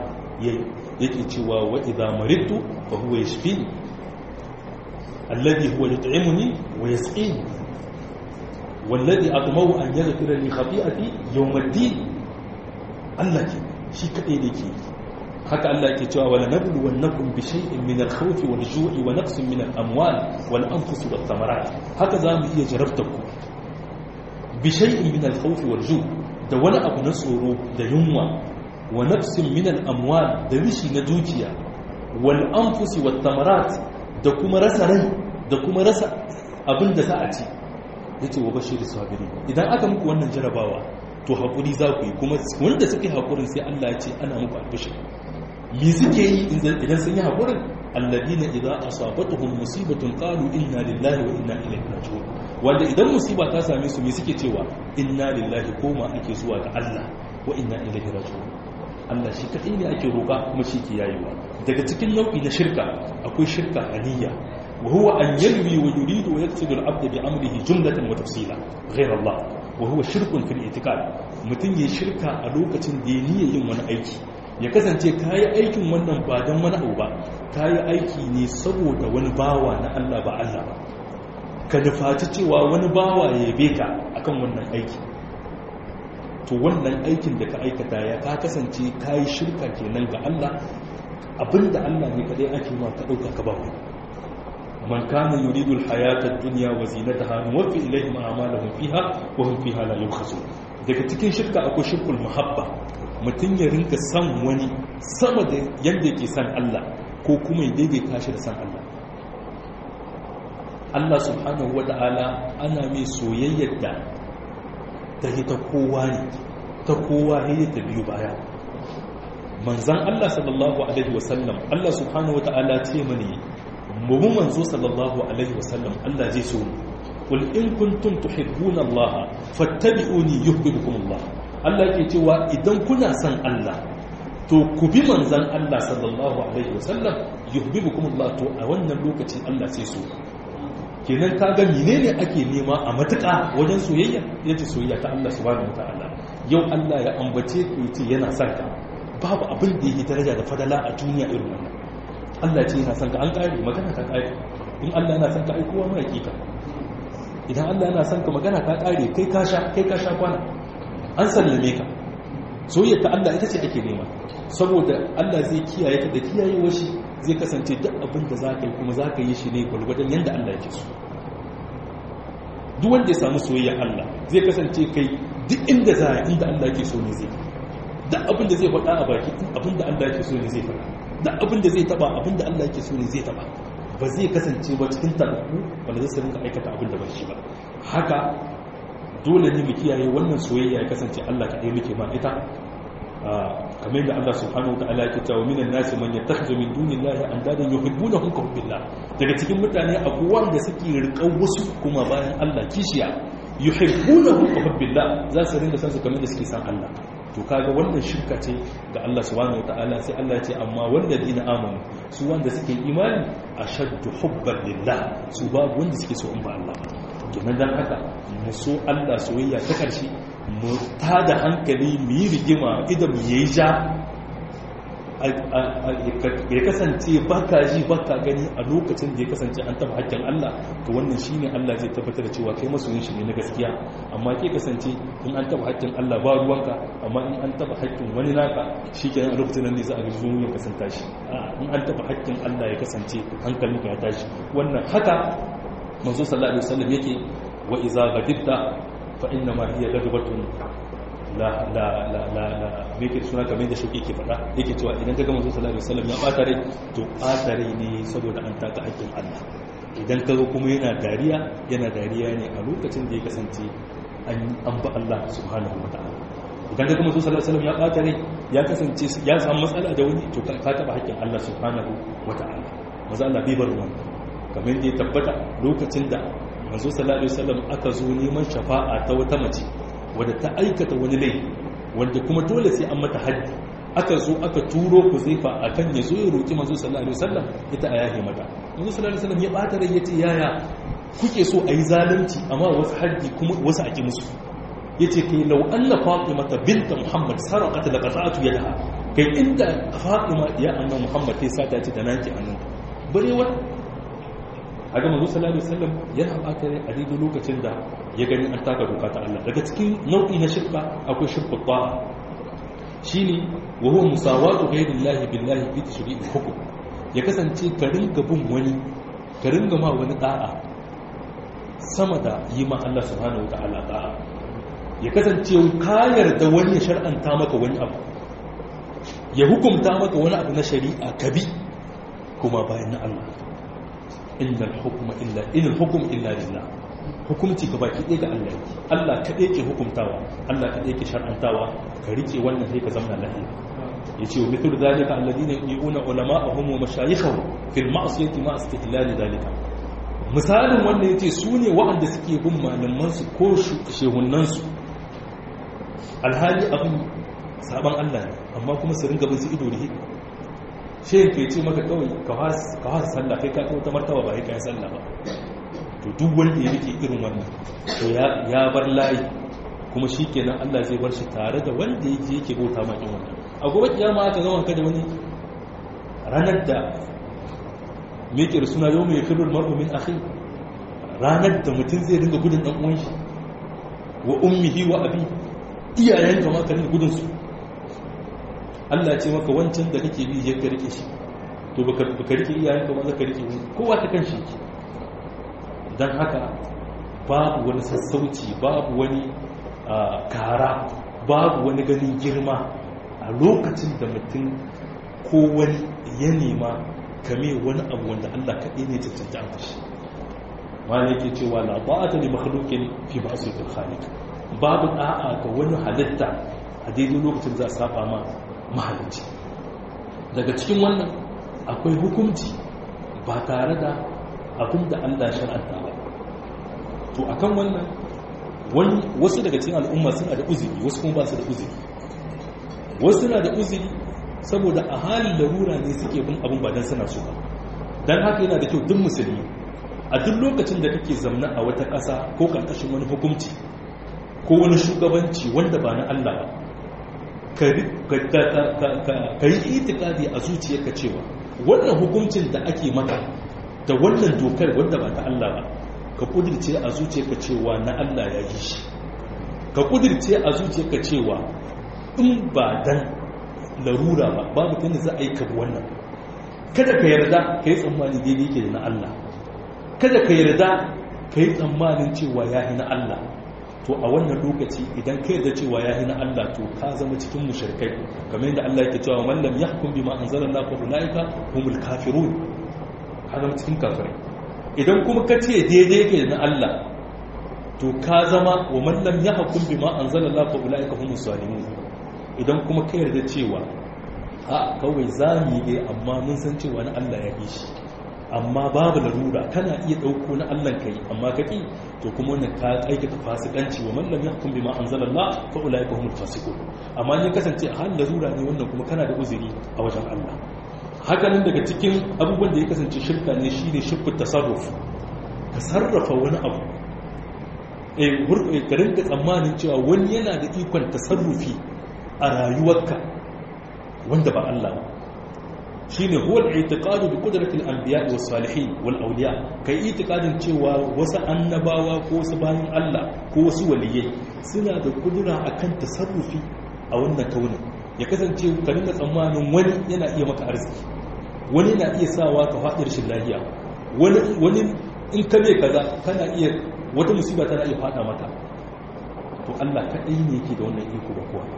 yake cewa wa idza maridtu fa huwa yashfini alladhi huwa yut'imuni wa yasqini والذي أطمع أن يغفر لي خطيئتي يوم الدين الله ke shi kadai da ke haka Allah yake cewa wala nablu wannakum bi shay'in min al-khawf wal ju'i wa naqsin min al-amwal wal anfus wat thamarat haka zamu iya jarabta ku bi shay'in min al-khawf wal ju' da wani abu na tsoro da yunwa wa naqsin min al-amwal da rishi na dukiya wal anfus wat thamarat da kuma rasa rai da kuma rasa abin da za a ci yace wa bashiru sabiri idan aka muku wannan jarabawa to haƙuri za ku yi kuma wanda suke haƙurin sai Allah ya ce ana muku albishir me suke yi idan sun yi haƙurin alladina idza asabatuhum musibatun qalu inna lillahi wa inna ilaihi raji'un wanda idan musiba ta same su me suke cewa inna lillahi koma ake zuwa ga Allah wa inna ilaihi raji'un Allah shi kadai ne ake roƙa kuma shi ke yayewa daga cikin nau'i na shirka akwai shirka aniyya وهو أن يلوي ويريد ويقصد العبد بأمره جملة وتفصيلا غير الله وهو شرك في الاعتقاد mutum ya shirka a lokacin da ya niyya yin wani aiki ya kasance ka yi aikin wannan ba don wani abu ba ka yi aiki ne saboda wani bawa na Allah ba Allah ba ka nufaci cewa wani bawa ya yabe ka akan wannan aiki to wannan aikin da ka aikata ya ka kasance ka yi shirka kenan ga Allah abinda Allah ne kadai ake ma ka ɗauka ka ba wani من كان يريد الحياة الدنيا وزينتها نوفي إليهم أعمالهم فيها وهم فيها لا يبخسون daga cikin shirka akwai shirkul muhabba mutum ya rinka san wani sama da yadda yake san Allah ko kuma ya daidaita shi da san Allah Allah subhanahu wata'ala ana mai soyayyar da ta yi ta kowa ne ta kowa ne ta biyu baya manzan Allah sallallahu alaihi wasallam Allah subhanahu wata'ala ce mani mu manzo sallallahu alaihi wasallam Allah zai so mu qul in kuntum tuhibbuna Allah fattabi'uni yuhibbukum Allah Allah yake cewa idan kuna son Allah to ku bi manzon Allah sallallahu alaihi wasallam yuhibbukum Allah to a wannan lokaci Allah sai so kenan kaga menene ake nema a matuƙa wajen soyayya yace soyayya ta Allah subhanahu wataala yau Allah ya ambace ku yace yana son ka babu abin da yake daraja da fadala a duniya irin wannan Allah ce yana son ka an ƙari magana ta ƙari in Allah yana son ka ai kowa mai kika idan Allah yana son ka magana ta ƙari kai ka sha kai ka sha kwana an sallame ka soyayya ta Allah ita ce ake nema saboda Allah zai kiyaye ka da kiyaye shi zai kasance duk abin da zaka yi kuma zaka yi shi ne gwargwadon yanda Allah yake so duk wanda ya samu soyayya Allah zai kasance kai duk inda za inda Allah yake so ne zai duk abin da zai faɗa a baki abin da Allah yake so ne zai faɗa da abin da zai taba abin da Allah yake so ne zai taba ba zai kasance ba cikin tabbu wanda zai rinka aikata abin da ba shi ba haka dole ne mu kiyaye wannan soyayya ya kasance Allah kaɗai muke ma ita kamar yadda Allah subhanahu wa ta'ala yake cewa minan nasi man yattakhidhu min dunillahi andadan yuhibbunahum ka hubbillah daga cikin mutane akwai wanda suke riƙau wasu kuma bayan Allah kishiya yuhibbunahum ka hubbillah za su rinka san su kamar da suke san Allah to kaga wannan shirka ce ga Allah subhanahu wataala sai Allah ce amma wanda dina amanu su wanda suke imani ashaddu hubban lillah su babu wanda suke so in ba Allah kenan dan haka mu so Allah soyayya ta karshe mu tada hankali mu yi rigima idan mu yayi ja ya kasance baka ji baka gani a lokacin da ya kasance an taba hakkin Allah to wannan shine Allah zai tabbatar da cewa kai masoyin shi ne na gaskiya amma ke kasance in an taba hakkin Allah ba ruwanka amma in an taba hakkin wani naka shikenan a lokacin nan ne za a ga zuwa kasanta shi in an taba hakkin Allah ya kasance hankalinka ya tashi wannan haka manzo sallallahu alaihi wasallam yake wa idza ghadibta fa inna ma hiya ghadbatun la la la la la me ke suna kamar da shauki ke faɗa yake cewa idan ka ga manzo sallallahu alaihi wasallam ya ɓata rai to ɓata rai ne saboda an taka haƙƙin Allah idan ka ga kuma yana dariya yana dariya ne a lokacin da ya kasance an ba Allah subhanahu wa ta'ala idan ka ga manzo sallallahu alaihi wasallam ya ɓata rai ya kasance ya samu matsala da wani to ka taɓa haƙƙin Allah subhanahu wa ta'ala maza Allah bai bar wannan kamar da ya tabbata lokacin da manzo sallallahu alaihi wasallam aka zo neman shafa'a ta wata mace wadda ta aikata wani laifi wanda kuma dole sai an mata haddi aka zo aka turo ku zaifa a kan ya zo ya roƙi manzo sallallahu alaihi wasallam ita a yahe mata manzo sallallahu alaihi wasallam ya bata rai yace yaya kuke so a yi zalunci amma wasu haddi kuma wasu a ki musu yace kai law anna fatimata bint muhammad sarqat laqata'tu yadaha kai inda fatima ya annan muhammad ta sata ce da naki annan bare wani haka mazu sallallahu alaihi wasallam yana baka a daidai lokacin da ya gani an taka doka ta Allah daga cikin nau'i na shirka akwai shirku ta'a shine wa huwa musawatu ghayrillahi billahi fi tashri'il hukm ya kasance ka ringa bin wani ka ringa ma wani da'a sama da yi ma Allah subhanahu wata'ala da'a ya kasance ka yarda wani ya shar'anta maka wani abu ya hukumta maka wani abu na shari'a ka bi kuma bayan na Allah innal hukma illa innal hukm illa lillah hukumci ka baki ɗaya ga Allah yake Allah kaɗai ke hukumtawa Allah kaɗai ke shar'antawa ka rike wannan sai ka zama lafiya yace wa mithlu zalika alladhina yu'una ulama'ahum wa mashayikhahum fil ma'siyati ma istihlal zalika misalin wannan yace su ne waɗanda suke bin malaman su ko shehunan su alhali abin saban Allah ne amma kuma su ringa bin su ido da hido shehin ke ce maka kawai ka hasa sallah kai ka kawo ta martaba ba ya kai sallah ba to duk wanda ya rike irin wannan to ya bar layi kuma shi kenan Allah zai bar shi tare da wanda ya je yake bauta makin wannan a gobe kiyama aka zama ka da wani ranar da me ke suna yau mai firul mar'u min akhi ranar da mutum zai dinga gudun dan uwan shi wa ummihi wa abi iyayen ka ma ka dinga gudun su Allah ce maka wancan da kake bi je ka rike shi to baka baka rike iyayen ka ma zaka rike kowa ta kan shi don haka babu wani sassauci babu wani kara babu wani ganin girma a lokacin da mutum ko wani ya nema kame wani abu wanda Allah kaɗai ne cancanta an shi wani yake cewa la ba'ata li makhluqin fi ma'siyatil khaliq babu da'a ga wani halitta a daidai lokacin za a saba ma mahalicci daga cikin wannan akwai hukunci ba tare da abin da Allah shar'anta ba to akan wannan wani wasu daga cikin al'umma suna da uzuri wasu kuma ba su da uzuri wasu suna da uzuri saboda a halin larura ne suke bin abin ba dan suna so ba dan haka yana da kyau duk musulmi a duk lokacin da kake zamna a wata ƙasa ko karkashin wani hukunci ko wani shugabanci wanda ba na Allah ba ka yi itikadi a zuciyarka cewa wannan hukuncin da ake maka da wannan dokar wanda ba ta Allah ba ka kudirce a zuciyarka cewa na Allah ya yi shi ka kudirce a zuciyarka cewa in ba dan larura ba babu tunda za a yi kabu wannan kada ka yarda ka yi tsammani daidai ke da na Allah kada ka yarda ka yi tsammanin cewa ya yi na Allah to a wannan lokaci idan ka yarda cewa ya yi na Allah to ka zama cikin mushrikai kamar yadda Allah yake cewa man lam yahkum bima anzalallahu fa ulaika humul kafirun ka zama cikin kafirai idan kuma ka ce daidai yake da na Allah to ka zama wa man lam yahkum bima anzalallahu fa ulaika humus zalimun idan kuma ka yarda cewa a kawai zami ne amma mun san cewa na Allah ya yi shi amma babu larura kana iya dauko na Allah kai amma kake to kuma wannan ka aikata fasikanci wa man lam yahkum bima anzalallahu fa ulaika humul fasiqun amma ne kasance a halin larura ne wannan kuma kana da uzuri a wajen Allah hakanan daga cikin abubuwan da ya kasance shirka ne shine shirku tasarruf ka sarrafa wani abu eh ka rinka tsammanin cewa wani yana da ikon tasarrufi a rayuwarka wanda ba Allah ba shine huwa al-i'tiqadu bi qudrati al-anbiya was salihin wal awliya kai i'tiqadin cewa wasu annabawa ko wasu bayin Allah ko wasu waliyai suna da kudura akan tasarrufi a wannan kaunin ya kasance ka dinga tsammanin wani yana iya maka arziki wani na iya sawa ka faɗi rashin lafiya wani wani in ka bai kaza kana iya wata musiba tana iya faɗa maka to Allah kaɗai ne yake da wannan iko ba kowa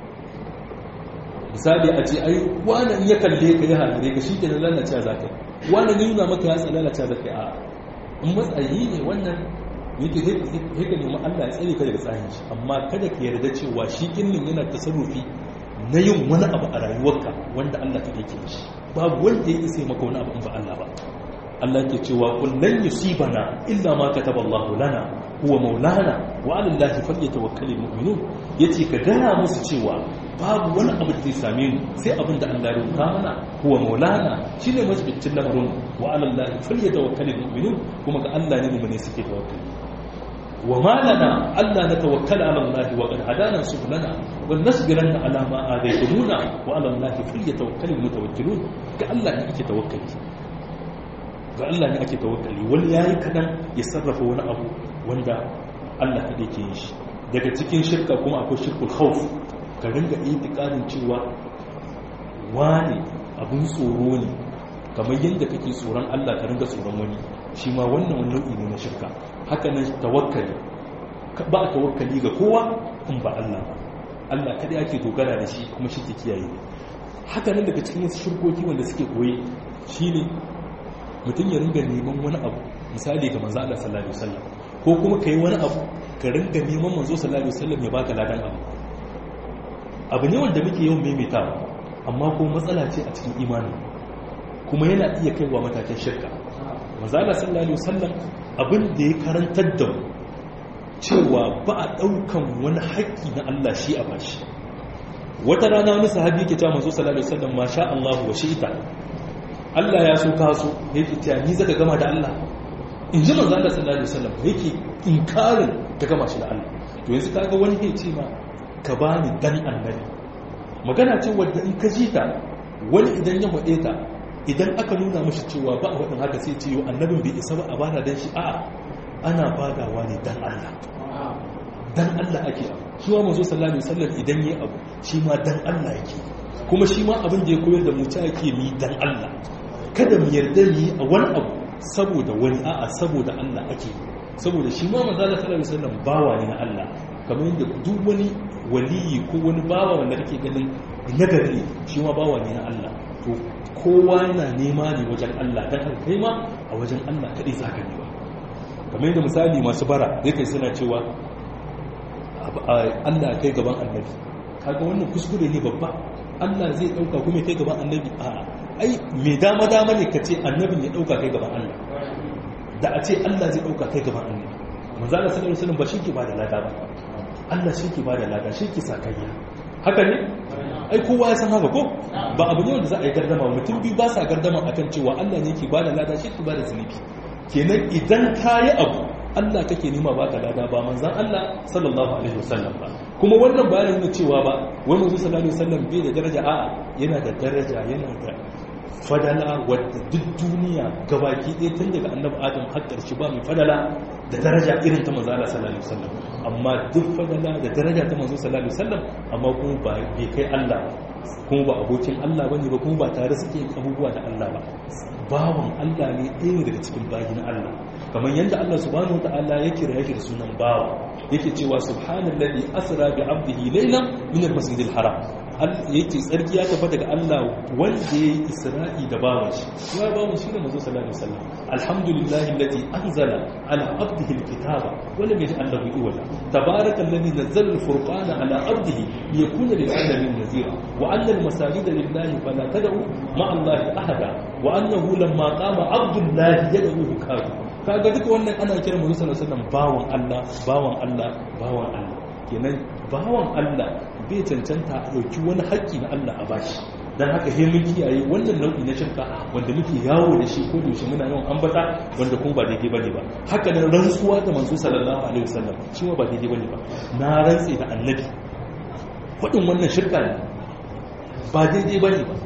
misali a ce ai wani in ya kalle ka ya halare ka shi kenan lalacewa za ka yi wani ne nuna maka ya tsala lalacewa za ka yi a in matsayi ne wannan yake haka nemi Allah ya tsare ka daga tsahin shi amma kada ka yarda cewa shi kinnin yana tasarrufi na yin wani abu a rayuwarka wanda Allah ka yake shi babu wanda ya isa maka wani abu in ba Allah ba Allah ke cewa kullun yusibana illa ma kataballahu lana huwa maulana wa 'ala Allahi falyatawakkalul mu'minun yace ka gaya musu cewa babu wani abu da zai same mu sai abin da Allah ya rubuta mana huwa maulana shine majibincin lamarin wa 'ala Allahi falyatawakkalul mu'minun kuma ga Allah ne mu ne suke tawakkali wa ma lana alla natawakkala ala Allah wa qad hadana subulana wa nasbiranna ala ma adaytumuna wa ala Allah falyatawakkalul mutawakkilun ga Allah ne ake tawakkali ga Allah ne ake tawakkali wani yayi kadan ya sarrafa wani abu wanda Allah kadai ke yin shi daga cikin shirka kuma akwai shirkul khawf ka ringa itikadin cewa wani abun tsoro ne kamar yadda kake tsoron Allah ka ringa tsoron wani shi ma wannan wani nau'i ne na shirka haka nan tawakkali ba a tawakkali ga kowa in ba Allah ba Allah kada ake dogara da shi kuma shi ke kiyaye haka nan daga cikin wasu shirkoki wanda suke koyi shine mutum ya ringa neman wani abu misali ga manzo Allah sallallahu alaihi wasallam ko kuma kai wani abu ka ringa neman manzo sallallahu alaihi wasallam ya baka ladan abu abu ne wanda muke yawan maimaitawa amma ko matsala ce a cikin imani kuma yana iya kaiwa matakin shirka manzala sallallahu alaihi wasallam abin da ya karantar da mu cewa ba a daukan wani haƙƙi na Allah shi a bashi wata rana wani sahabi yake cewa manzo sallallahu alaihi wasallam masha Allah wa shi'ita Allah ya so ka so yake cewa ni zaka gama da Allah in ji manzo Allah sallallahu alaihi wasallam yake inkarin ka gama shi da Allah to yanzu kaga wani ya ce ma ka bani dan annabi magana ce wadda in ka ji ta wani idan ya faɗe ta idan aka nuna mashi cewa ba a waɗin haka sai ce yau annabin bai isa ba a bada dan shi a ana badawa ne dan Allah dan Allah ake abu shi ma mazo sallallahu alaihi wasallam idan yayi abu shi ma dan Allah yake kuma shi ma abin da ya koyar da mu ta yake mi dan Allah kada mu yarda mu yi a wani abu saboda wani a'a saboda Allah ake saboda shi ma manzo sallallahu alaihi wasallam bawa ne na Allah kamar yadda duk wani waliyi ko wani bawa wanda kake ganin nagari ne shi ma bawa ne na Allah to kowa yana nema ne wajen Allah dan haka kai ma a wajen Allah kadai za ka nema kamar yadda misali masu bara zai kai suna cewa Allah kai gaban annabi kaga wannan kuskure ne babba Allah zai dauka kuma kai gaban annabi a ai me dama dama ne kace annabin ya dauka kai gaban Allah da a ce Allah zai dauka kai gaban annabi manzo Allah sallallahu alaihi wasallam ba shi ke bada lada ba Allah shi ke bada lada shi ke sakayya haka ne ai kowa ya san haka ko ba abu ne wanda za a yi gardama mutum biyu ba sa gardama akan cewa Allah ne ke bada lada shi ke bada zunubi kenan idan ka yi abu Allah kake nema baka lada ba manzan Allah sallallahu alaihi wasallam ba kuma wannan bayanin nuna cewa ba wai manzo sallallahu alaihi wasallam bai da daraja a'a yana da daraja yana da fadala wadda duk duniya gabaki ɗaya tun daga annabi adam har ƙarshe ba mai fadala da daraja irin ta manzo Allah sallallahu alaihi wasallam amma duk fadala da daraja ta manzo sallallahu alaihi wasallam amma kuma ba bai kai Allah kuma ba abokin Allah bane ba kuma ba tare suke yin abubuwa da Allah ba bawan Allah ne ɗaya daga cikin bayin Allah kamar yadda Allah subhanahu wataala ya kira yake da sunan bawa yake cewa subhanallazi asra bi abdihi laylan min al-masjidil haram yake tsarki ya tabbata ga Allah wanda ya yi isra'i da bawan shi ya bawan shi ne mazo sallallahu alaihi wasallam alhamdulillahi alladhi anzala ala abdihi alkitaba wa lam yaj'al lahu iwaja tabaraka alladhi nazzala alfurqana ala abdihi liyakuna lil alamin nazira wa anna almasajida lillahi fala tad'u ma'a allahi ahada wa annahu lamma qama abdullahi yad'uhu kadu kaga duka wannan ana kira mazo sallallahu alaihi wasallam bawan Allah bawan Allah bawan Allah kenan bawan Allah bai cancanta a ɗauki wani haƙƙi na Allah a bashi don haka he mun kiyaye wannan nau'i na shirka wanda muke yawo da shi ko da yaushe muna yawan ambata wanda kuma ba daidai bane ba haka nan rantsuwa da manzo sallallahu alaihi wasallam shi ma ba daidai bane ba na rantse da annabi faɗin wannan shirka ne ba daidai bane ba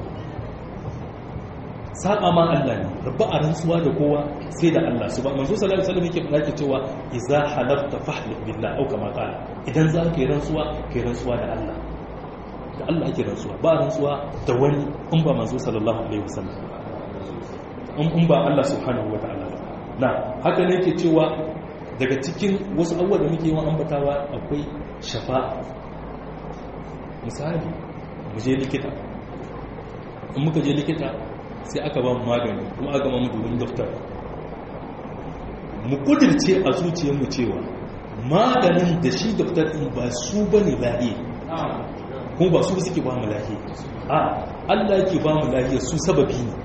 saba ma Allah ne rabba a rantsuwa da kowa sai da Allah su ba manzo sallallahu alaihi wasallam yake faɗa ke cewa idza halafta fahlif billah au kama qala idan za ka yi rantsuwa kai rantsuwa da Allah da Allah ake rantsuwa ba rantsuwa da wani in ba manzo sallallahu alaihi wasallam in ba Allah subhanahu wataala ba na haka ne yake cewa daga cikin wasu abubuwa da muke yawan ambatawa akwai shafa'a misali mu je likita in muka je likita sai aka ba mu magani kuma aka ba mu domin doktor mu kudirce a zuciyarmu cewa maganin da shi doktor din ba su ba ne lahiya kuma ba su suke ba mu lahiya a Allah yake ba mu lahiya su sababi ne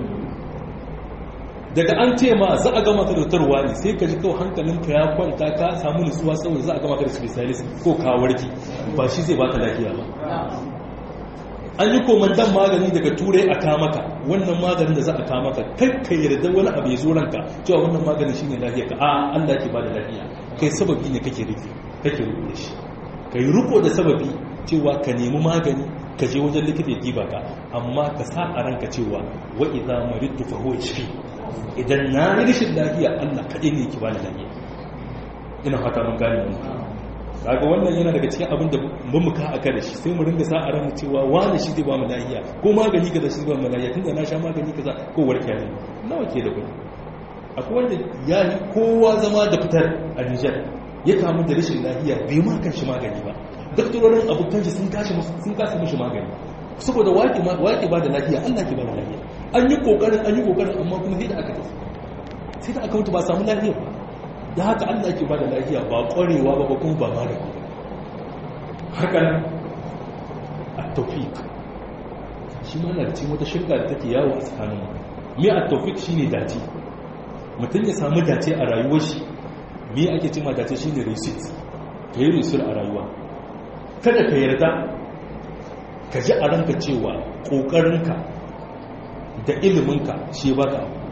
daga an ce ma za a gama ka da tarwa ne sai ka ji kawai hankalinka ya kwanta ka samu nutsuwa saboda za a gama ka da specialist ko ka warki ba shi zai baka lafiya ba an yi komandan magani daga turai a kamaka wannan maganin da za a kamaka kai ka yarda wani abu ya zo ranka cewa wannan maganin shine lafiya ka a Allah ke bada lafiya kai sababi ne kake rike kake riko da shi kai riko da sababi cewa ka nemi magani ka je wajen likita ya diba ka amma ka sa a ranka cewa wa idza maridtu fa huwa yashfi idan na yi rashin lafiya Allah kaɗai ne ki bani lafiya ina fata mun gane mu kaga wannan yana daga cikin abin da mun muka aka da shi sai mu ringa sa a ran cewa wani shi zai ba mu lafiya ko magani kaza shi zai ba mu lafiya tunda na sha magani kaza ko warke ne nawa ke da kuɗi akwai wanda ya yi kowa zama da fitar a Nijar ya kamu da rashin lafiya bai ma kan shi magani ba daktarorin abokan shi sun kashi sun kasa mishi magani saboda waƙi ba da lafiya Allah ke ba da lafiya an yi kokarin an yi kokarin amma kuma sai da aka tafi sai da aka mutu ba samu lafiya ba da haka Allah ke ba da lafiya ba ƙwarewa ba ba kuma ba magani haka nan a tawfiq shi ma na da cikin wata shirka da take yawo a tsakanin mu me a tawfiq shine dace mutum ya samu dace a rayuwar shi me ake cewa dace shine receipt kai receipt a rayuwa kada ka yarda ka ji a ranka cewa ƙoƙarinka da iliminka shi ba ka abu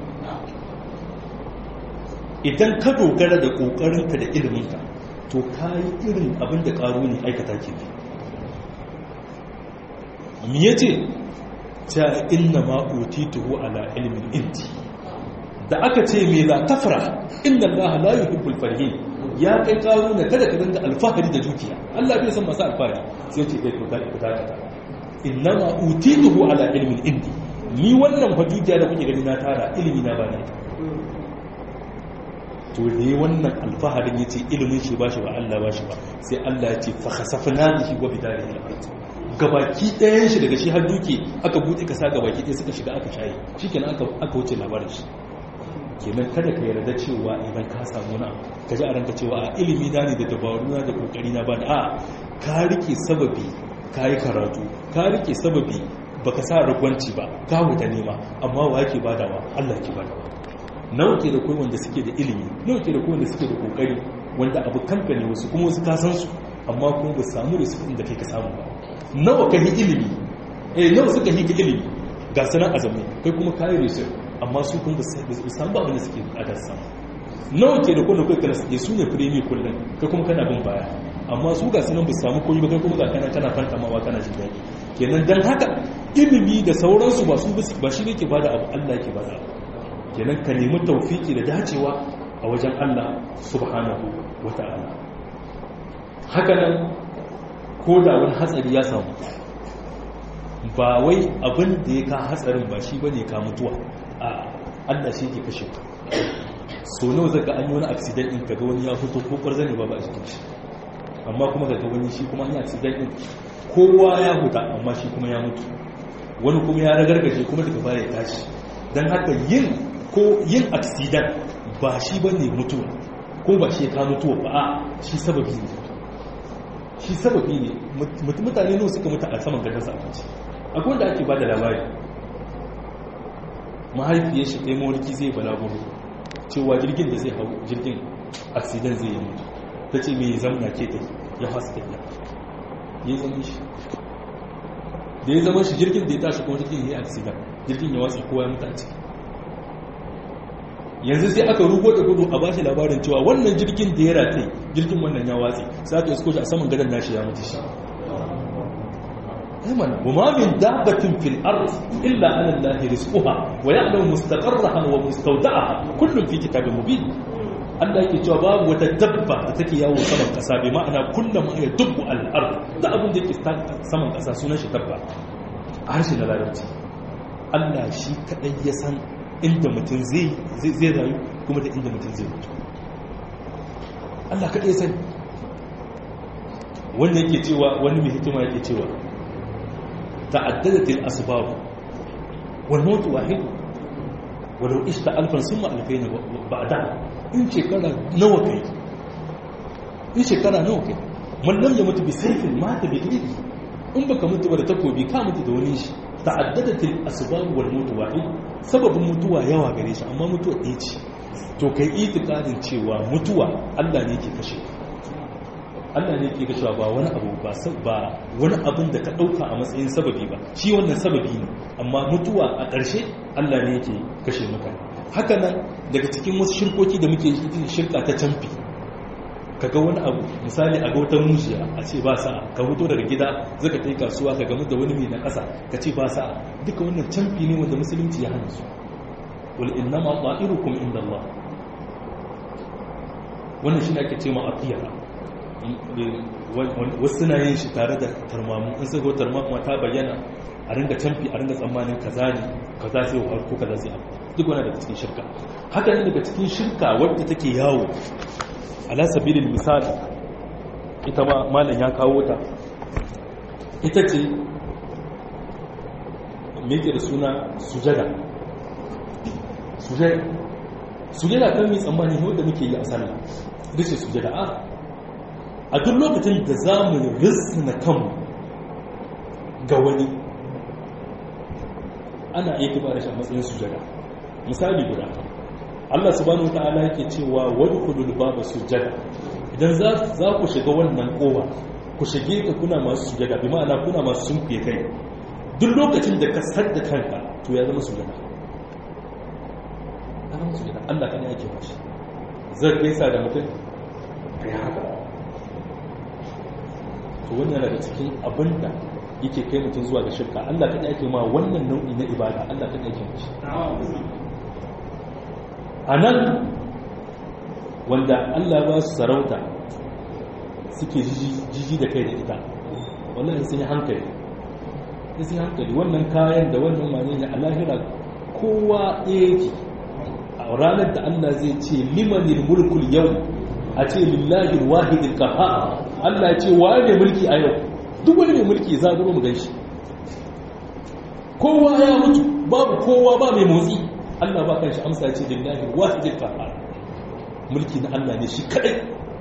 idan ka dogara da ƙoƙarinka da iliminka to ka yi irin abin da ƙaru ne aikata ke mi ya ce ta inna ma'uti tuhu ala ilimin inti da aka ce me za tafra inda Allah la yuhibbul farhin ya kai ƙaru ne kada ka dinga alfahari da dukiya Allah bai san masu alfahari sai ce kai to ka ku dakata innama utituhu ala ilmin indi ni wannan hujja da kuke gani na tara ilimi na bane to ne wannan alfaharin yace ilimin shi bashi ba Allah bashi ba sai Allah ya ce fa khasafna bihi wa bidarihi al-ard gabaki ɗayan shi daga shi har duke aka buɗe kasa gabaki ɗaya suka shiga aka shayi shikenan aka aka wuce labarin shi kenan kada ka yarda cewa idan ka samu na ka ji a ranka cewa a ilimi na ne da dabaru na da kokari na ba da a ka rike sababi ka yi karatu ka rike sababi baka sa ragwanci ba ka huta nema amma wa yake badawa Allah ke badawa nawa ke da kai wanda suke da ilimi nawa ke da kai wanda suke da kokari wanda abu kanka ne wasu kuma wasu ka san su amma kuma ba samu da su da kai ka samu ba nawa ka yi ilimi eh nawa suka yi ka ilimi ga sanan azumi kai kuma kayi research amma su kun ba su samu abin da suke bukatar samu nawa ke da kwallo kai kana suke su ne firemi kullum kai kuma kana bin baya amma su ga sunan ba samu koyi ba kai kuma ga kana kana fantamawa kana jin daɗi kenan dan haka ilimi da sauransu ba su ba shi ne ke bada abu Allah ke bada abu kenan ka nemi tawfiki da dacewa a wajen Allah subhanahu wata'ala haka nan ko da wani hatsari ya samu ba wai abin da ya ka hatsarin ba shi bane ka mutuwa a Allah shi ke kashe ka so nawa zaka an yi wani accident din kaga wani ya fito ko kwarza ne ba ba a cikin shi amma kuma kaga wani shi kuma an yi accident din kowa ya huta amma shi kuma ya mutu wani kuma ya ragargaje kuma daga baya ya tashi dan haka yin ko yin accident ba shi bane mutuwa ko ba shi ka mutuwa ba a shi sababi ne shi sababi ne mutane nawa suka mutu a saman gadon sa abinci akwai wanda ake ba da labari mahaifiyar shi ɗaya mawarki zai balaguro cewa jirgin da zai hau jirgin accident zai yi mutu ta ce mai zamna ke ta ya fasa tafiya ya zama shi da ya zama shi jirgin da ya tashi kuma jirgin ya yi accident jirgin ya watsa kowa ya mutu a ciki yanzu sai aka rugo da gudu a bashi labarin cewa wannan jirgin da ya rataye jirgin wannan ya watsi sai aka isko shi a saman gadon nashi ya mutu shi أيمن وما من دابة في الأرض إلا على الله رزقها ويعلم مستقرها ومستودعها كل في كتاب مبين Allah yake cewa babu wata dabba da take yawo saman kasa bai ma'ana kullum ya dubbu al'ard da abin da yake saman kasa sunan shi dabba a harshen na larabci Allah shi kadai ya san inda mutum zai zai rayu kuma da inda mutum zai mutu Allah kadai ya sani wanda yake cewa wani mai hikima yake cewa تعددت الأسباب والموت واحد ولو عشت ألفا ثم ألفين بعدها إن شكرا نوكي إن شكرا نوكي من لم يمت بسيف مات بإيدي إن بك مت ولا تكوبي كامت دونيش تعددت الأسباب والموت واحد سبب mutuwa yawa gare shi amma mutuwa ɗaya ce to kai itikadin cewa mutuwa Allah ne ke kashe Allah ne ke gashuwa ba wani abu ba ba wani abin da ka dauka a matsayin sababi ba shi wannan sababi ne amma mutuwa a ƙarshe Allah ne yake kashe mutane haka nan daga cikin wasu shirkoki da muke shirka ta camfi ka ga wani abu misali a ga wata mujiya a ce ba sa'a ka fito daga gida zaka kai kasuwa ka gamu da wani mai na ƙasa ka ce ba sa'a duka wannan canfi ne wanda musulunci ya hana su wal innama ta'irukum inda Allah wannan shi ne ake ce ma atiyara wasu suna yin shi tare da tarmamu in sai ko tarmamu ta bayyana a ringa canfi a ringa tsammanin kaza ne kaza sai wa ko kaza sai abu duk wani daga cikin shirka haka ne daga cikin shirka wadda take yawo ala sabilin misali ita ma malam ya kawo ta ita ce me da suna sujada sujada sujada kan mai tsammani ne wanda muke yi a sallah ita ce sujada a a duk lokacin da za mu risna kanmu ga wani ana iya kiba da shi a matsayin sujada misali guda Allah subhanahu wata'ala yake cewa wadkhulul baba sujada idan za ku shiga wannan kowa ku shige ka kuna masu sujada bi ma'ana kuna masu sunkuye kai duk lokacin da ka sadda kanka to ya zama sujada ya zama sujada Allah kana yake bashi zai gaisa da mutum kai haka to wannan daga cikin abinda yake kai mutum zuwa ga shirka Allah kada yake ma wannan nau'i na ibada Allah kada yake mashi a nan wanda Allah ba su sarauta suke jiji da kai da ita wannan sun yi hankali sun yi hankali wannan kayan da wannan mani ne a lahira kowa yake a ranar da Allah zai ce limanin mulkul yau a ce lillahi wahidin kaha Allah ya ce wa ne mulki a yau duk wani mai mulki za mu gan shi kowa ya mutu babu kowa ba mai motsi Allah ba kanshi amsa ce lillahi wahidil qahhar mulki na Allah ne shi kadai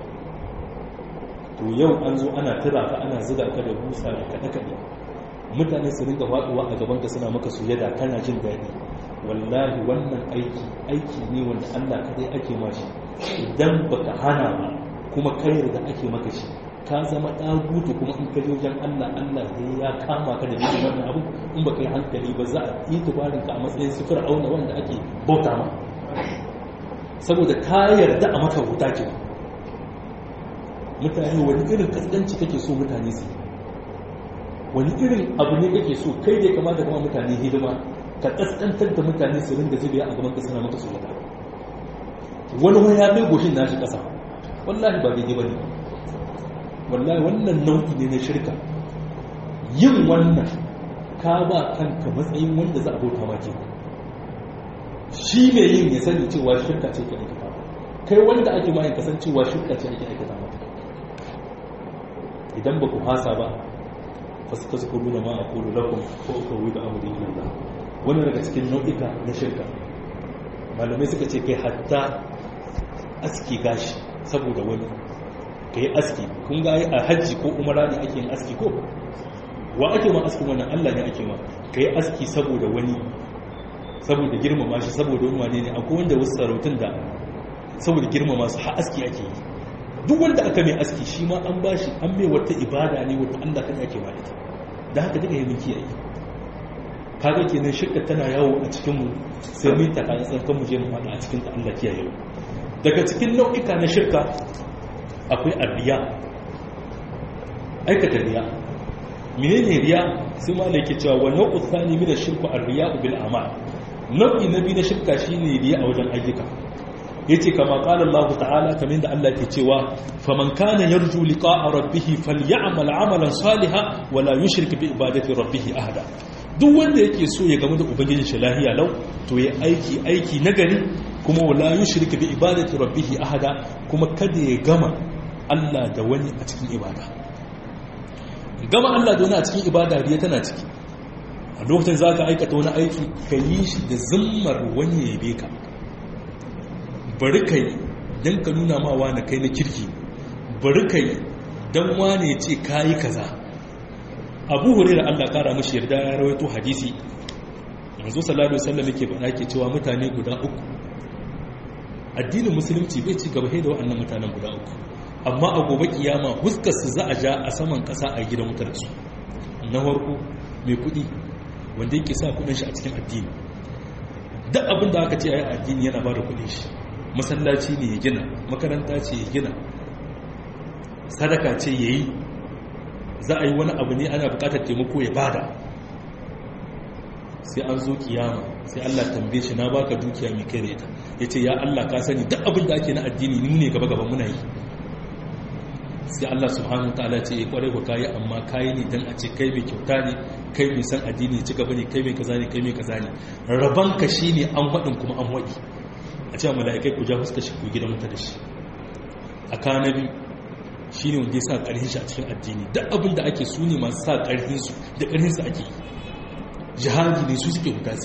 to yau an zo ana tura ka ana zuga ka da busa da kada kada mutane su ringa faduwa a gaban ka suna maka sujada kana jin daɗi wallahi wannan aiki aiki ne wanda Allah kadai ake mashi idan baka hana ba kuma kai da ake maka shi ka zama ɗagutu kuma in kaji wajen Allah Allah zai ya kama ka da biyu wannan abu in baka yi hankali ba za a yi tubarin ka a matsayin sufur auna wanda ake bauta ma saboda ka yarda a maka wuta ke mutane wani irin kaskanci kake so mutane su wani irin abu ne kake so kai da ya kamata kama mutane hidima ka kaskantar da mutane su ringa zubiya a gaban ka suna maka sujada wani wani ya mai goshin nashi kasa wallahi ba daidai ba ne wallahi wannan nau'i ne na shirka yin wannan ka ba kanka matsayin wanda za a bauta ma ke shi mai yin ya sani cewa shirka ce ke aikata kai wanda ake ma yin kasancewa shirka ce ake aikata mata idan ba ku hasa ba fasu kasu kuru da ma a kuru lakum ko ka wuyi da amuri ilallah wannan daga cikin nau'ika na shirka malamai suka ce kai hatta aski gashi saboda wani ka yi aski kun ga a hajji ko umara ne ake yin aski ko wa ake ma aski wannan allah ne ake ma ka yi aski saboda wani saboda girmama shi saboda wani wane ne akwai wanda wasu sarautun da saboda girmama su har aski ake yi duk wanda aka mai aski shi ma an bashi an mai wata ibada ne wata allah kan ake ma ita da haka duka yi miki yayi kaga kenan shirka tana yawo a cikin mu sai mun ta kan tsarkan mu je mu fada a cikin ta allah kiyaye daga cikin nau'ika na shirka akwai arriya aikata riya menene riya sai ma yake cewa wa nau'u thani min ash-shirku ar-riya bil a'mal nau'i na biyu na shirka shine riya a wajen ayyuka yace kama qala Allah ta'ala kamar da Allah ke cewa faman kana yarju liqa'a rabbih falyamal 'amalan salihan wa la yushrik bi ibadati rabbih ahada duk wanda yake so ya gamu da ubangijin shi lahiya lau to ya aiki aiki nagari kuma wala yushrik bi ibadati rabbih ahada kuma kada ya gama Allah da wani a cikin ibada gama Allah da wani a cikin ibada riya tana ciki a lokacin za ka aikata wani aiki ka yi shi da zimmar wani ya yabe ka bari ka yi don ka nuna ma wani kai na kirki bari ka yi don wani ya ce ka yi kaza abu hure da Allah kara mashi yarda ya rawaito hadisi yanzu sallallahu alaihi wasallam yake faɗa ke cewa mutane guda uku addinin musulunci bai ci gaba da waɗannan mutanen guda uku amma a gobe kiyama huskar su za a ja a saman ƙasa a gidan wutar su na farko mai kuɗi wanda yake sa kuɗin shi a cikin addini duk abin da aka ce a yi addini yana ba da kuɗin shi masallaci ne ya gina makaranta ce ya gina sadaka ce ya yi za a yi wani abu ne ana bukatar taimako ya bada sai an zo kiyama sai Allah tambaye shi na baka dukiya mai kai da ita ya ce ya Allah ka sani duk abin da ake na addini ni ne gaba gaba muna yi sai Allah subhanahu wa ta'ala ce ya kware ku kayi amma kayi ne dan a ce kai mai kyauta ne kai mai san addini ci gaba ne kai mai kaza ne kai mai kaza ne raban ka shine an wadin kuma an wadi a ce mala'ikai ku ja fuska shi ku gidan muta da shi a kanabi shine wanda ya sa karhin shi a cikin addini duk abin da ake su ne masu sa karhin su da karhin su ake yi jihadi ne su suke hukasi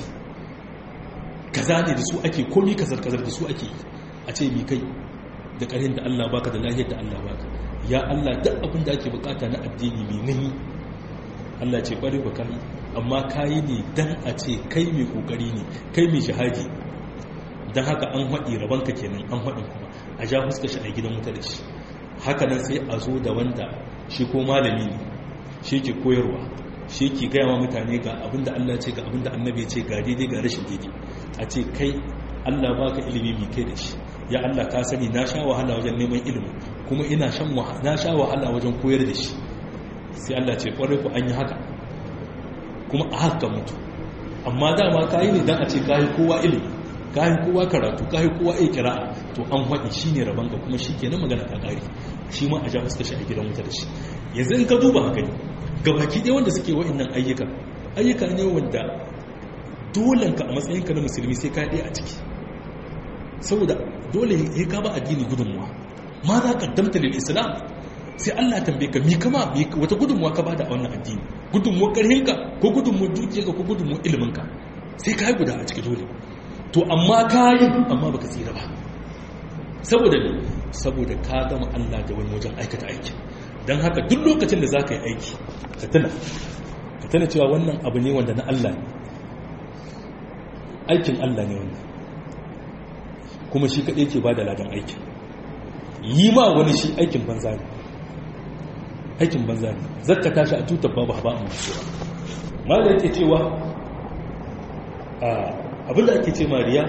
kaza ne da su ake komi kazar kazar da su ake yi a ce mi kai da karhin da Allah baka da lahiyar da Allah baka ya Allah duk abin da ake bukata na addini mai nahi Allah ce kwari ba kai amma kayi ne dan a ce kai mai kokari ne kai mai shahadi dan haka an haɗi rabanka kenan an haɗin kuma a ja fuska shi a gidan wuta da shi haka nan sai a zo da wanda shi ko malami ne shi ke koyarwa shi ke gaya wa mutane ga abin da Allah ce ga abin da annabi ce ga daidai ga rashin daidai a ce kai Allah baka ilimi mai kai da shi ya Allah ka sani na sha wahala wajen neman ilimi kuma ina shan na sha wahala wajen koyar da shi sai Allah ce kwarai ku an yi haka kuma a haka mutu amma dama ka yi ne don a ce ka yi kowa ilimi ka yi kowa karatu ka yi kowa iya kira'a to an haɗi shi ne rabon ka kuma shi ke nan magana ta ƙari shi ma a ja fuska shi a gidan wuta da shi yanzu in ka duba haka ne gabaki ɗaya wanda suke wa'innan ayyuka ayyuka ne wanda dolenka a matsayinka na musulmi sai ka ɗaya a ciki saboda dole ya ka ba addini gudunmuwa ma za ka damta lil islam sai Allah tambaye ka mi kama wata gudunmuwa ka bada a wannan addini gudunmuwar karhinka ko gudunmuwar dukiyarka ko gudunmuwar iliminka sai ka yi guda a ciki dole to amma ka yi amma baka tsira ba saboda ne saboda ka gama Allah da wani wajen aikata aiki don haka duk lokacin da za ka yi aiki ka tuna ka tuna cewa wannan abu ne wanda na Allah ne aikin Allah ne wannan kuma shi kaɗai ke ba da ladan aikin yi ma wani shi aikin banza ne aikin banza ne zaka tashi a tutar babu haba a mutuwa mala yake cewa abinda ake ce mariya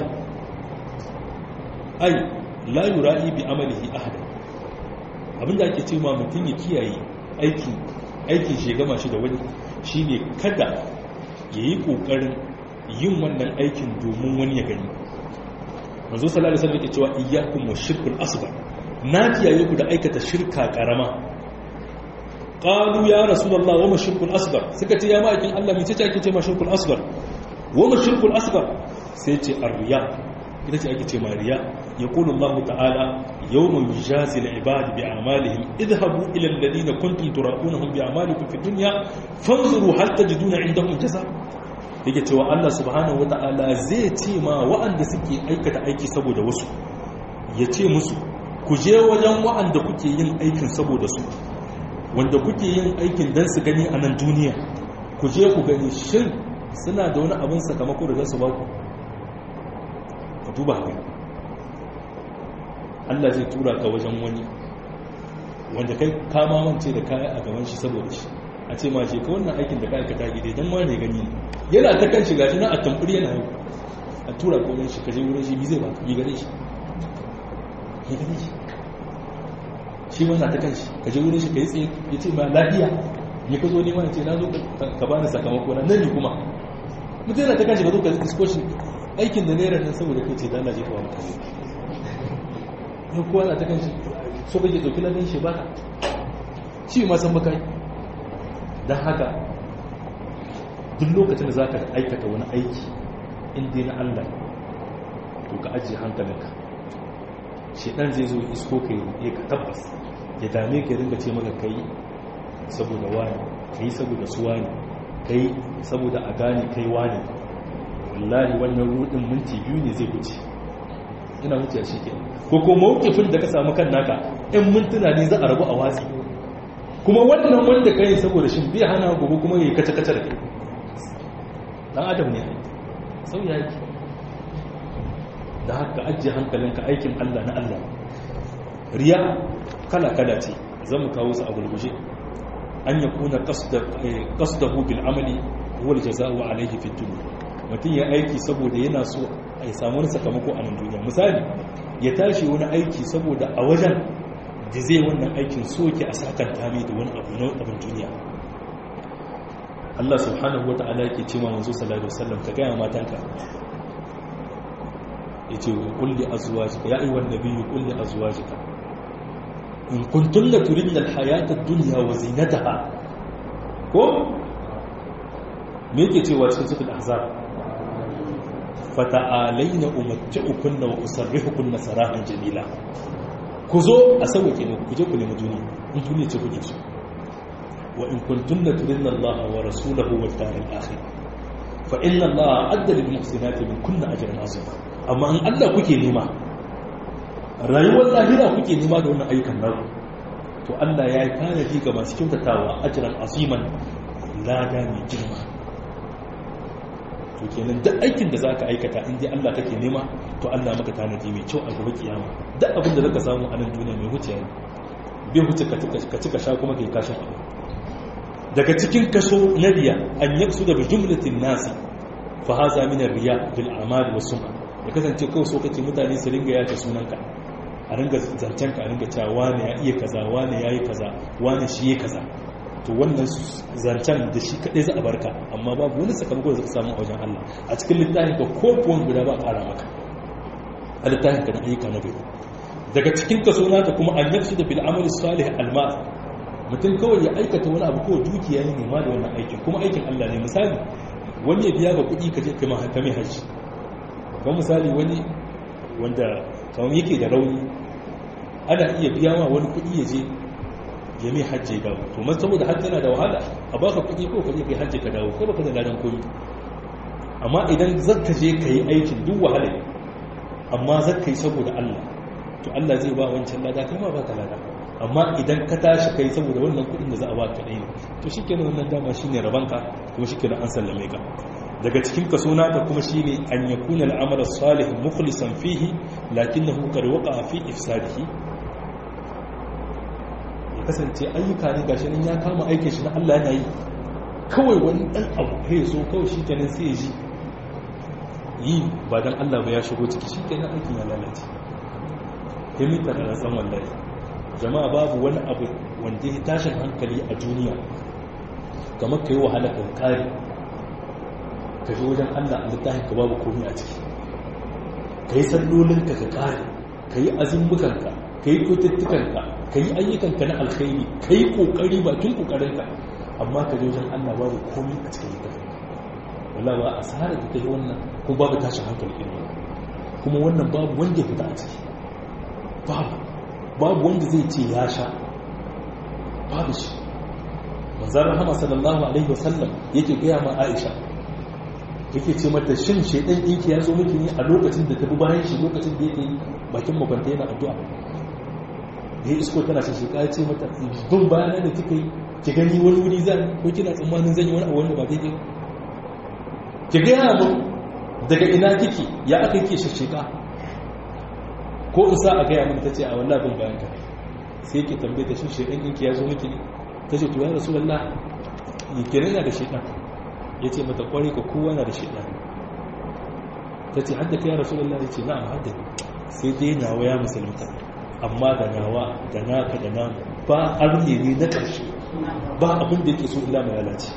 ai la yura'i bi amalihi ahada abinda ake ce ma mutum ya kiyaye aikin aikin shi gama shi da wani shine kada yayi kokarin yin wannan aikin domin wani ya gani manzo sallallahu alaihi wasallam yake cewa iyyakum washirkul asghar na kiyaye ku da aikata shirka karama qalu ya rasulullah wa mashirkul asghar suka ce ya ma'aikin Allah me ce ake ce mashirkul asghar wa mashirkul asghar sai ce arriya ita ce ake ce ma riya yaqulu Allah ta'ala yawma yujazi al-ibad bi a'malihim idhabu ila alladhina kuntum turaqunahum bi a'malikum fi dunya fanzuru hal tajiduna indahum jaza yake cewa Allah subhanahu wata'ala zai ce ma wa'anda suke aikata aiki saboda wasu ya ce musu ku je wajen wa'anda kuke yin aikin saboda su wanda kuke yin aikin don su gani a nan duniya ku je ku gani shin suna da wani abin sakamako da za su ba ku ka duba haka Allah zai tura ka wajen wani wanda kai kama mance da kaya a gaban shi saboda shi a ce ma ce ka wannan aikin da ka aikata gide don ma ne gani ne yana ta kan shiga shi na a tamfuri yana yau a tura ka wajen shi ka je wurin shi bi zai ba bi gare shi ya gane shi shi ma na ta kan shi ka je wurin shi ka yi tsaye ya ce ma lafiya ya ka zo nema ya ce na zo ka ba ni sakamako na nan ne kuma mutum yana ta kan shi ka zo ka isko shi aikin da naira nan saboda kai ce da Allah je ka ba mutane ya kowa na ta kan shi so kake ɗauki ladan shi ba shi ma san baka don haka duk lokacin da za ka aikata wani aiki inda na Allah to ka ajiye hankalinka shedan zai zo isko ka yi ka tabbas ya dame ka ringa ce maka kai saboda wani kai saboda su wani kai saboda a gane kai wani wallahi wannan rudin minti biyu ne zai wuce ina wuce a shi ke ko ko mawukifin da ka samu kan naka in mintuna ne za a rabu a watsi kuma wannan wanda kai saboda shi bai hana gobe kuma yayi kace kace da kai dan adam ne sauya yake da haka ajiye hankalinka aikin Allah na Allah riya kala kala ce zan mu kawo su a gurguje an yakuna qasdahu bil amali huwa al jazaa'u alayhi fi dunya mutum ya aiki saboda yana so a samu wani sakamako a nan duniya misali ya tashi wani aiki saboda a wajen da zai wannan aikin so yake a sakanta mai da wani abu na abin duniya Allah subhanahu wa ta'ala yake ce ma manzo sallallahu alaihi wasallam ka gaya matanka yace kulli azwajika ya ayyuhan nabiyyu kulli azwajika in kuntunna turidna alhayata ad-dunya wa zinataha ko me yake cewa cikin suratul ahzab fata'alaina umatti'ukunna wa usarrihukunna sarahan jamila ku zo a sauke ne ku je ku nemi duniya in duniya ce kuke so wa in kuntunna turidna Allah wa rasulahu wal daril akhir fa inna Allah adda lil muhsinati min kunna ajran azima amma in Allah kuke nema rayuwar lahira kuke nema da wannan ayyukan naku to Allah ya yi tanadi ga masu kyautatawa ajran aziman lada mai girma to kenan duk aikin da zaka aikata in dai Allah kake nema to Allah maka tanadi mai kyau a gobe kiyama duk abin da zaka samu a nan duniya mai wuce ne bai wuce ka cika sha kuma kai kashin abu daga cikin kaso na riya an yaksu da jumlatin nasi fa haza min riya bil a'mal was sum'a ya kasance kawai so kake mutane su ringa yaka sunanka a ringa zancen ka a ringa cewa wane ya iya kaza wane ya yi kaza wane shi ya kaza to wannan zancen da shi kadai za a barka amma babu wani sakamako da zaka samu a wajen Allah a cikin littafin ka ko kuwan guda ba ƙara maka a littafin ka na ayyuka na gari daga cikin kaso nata kuma an yaksu da bil amali salih alma mutum kawai ya aikata wani abu ko dukiya ne ma da wannan aikin kuma aikin Allah ne misali wani ya biya ga kuɗi ka je kai mai hajji kamar misali wani wanda kamar yake da rauni ana iya biya wa wani kuɗi ya je ya mai hajji ya dawo to man saboda hajji yana da wahala a baka kuɗi ko ka je kai hajji ka dawo ko baka da ladan komi amma idan zaka je ka yi aikin duk wahala amma zaka yi saboda Allah to Allah zai ba wancan lada kai ma baka lada amma idan ka tashi kai saboda wannan kuɗin da za a ba ka ɗaya to shikenan wannan dama shine rabanka kuma shikenan an sallame ka daga cikin kaso naka kuma shine an yakuna al'amala salih mukhlisan fihi lakinnahu qad waqa'a fi ifsadihi ya kasance ayyuka ne gashi nan ya kama aikin shi na Allah yana yi kawai wani dan abu kai zo kawai shi kenan sai ji yi ba dan Allah ba ya shigo ciki shi kenan aikin ya lalace himita da san wallahi jama'a babu wani abu wanda ya tashin hankali a duniya kamar kai wahala kan kare ka ji wajen Allah a littafin ka babu komai a ciki ka yi sallolinka ka kare ka yi azumbukanka ka yi kututtukanka ka yi ayyukanka na alkhairi ka yi kokari bakin kokarinka amma ka ji wajen Allah babu komai a cikin littafin wala ba a sahara da ta yi wannan ko babu tashin hankali irin kuma wannan babu wanda ya fita a ciki babu babu wanda zai ce ya sha babu shi manzan rahama sallallahu alaihi wasallam yake gaya ma aisha yake ce mata shin shaidan ɗinki ya zo miki ne a lokacin da ta bi bayan shi lokacin da yake bakin makwanta yana addu'a da ya isko tana shi sheka ya ce mata bin bayanan da kika yi ki gani wani wuri zan ko kina tsammanin zan yi wani abu wanda ba daidai ki gaya mu daga ina kike ya aka yake shasheka ko in sa a gaya mun ta ce a wallah bin bayan ka sai ki tambaye ta shin shaidan ɗinki ya zo miki ne ta ce to ya rasulullah yi kenan yana da shaidan ya ce mata kwari ka kowa na da shaidan ta ce hadda ka ya rasu Allah ya ce na'am hadda sai dai nawa ya musulunta amma da nawa da naka da namu ba arne ne na ƙarshe ba abin da yake so illa mai lalace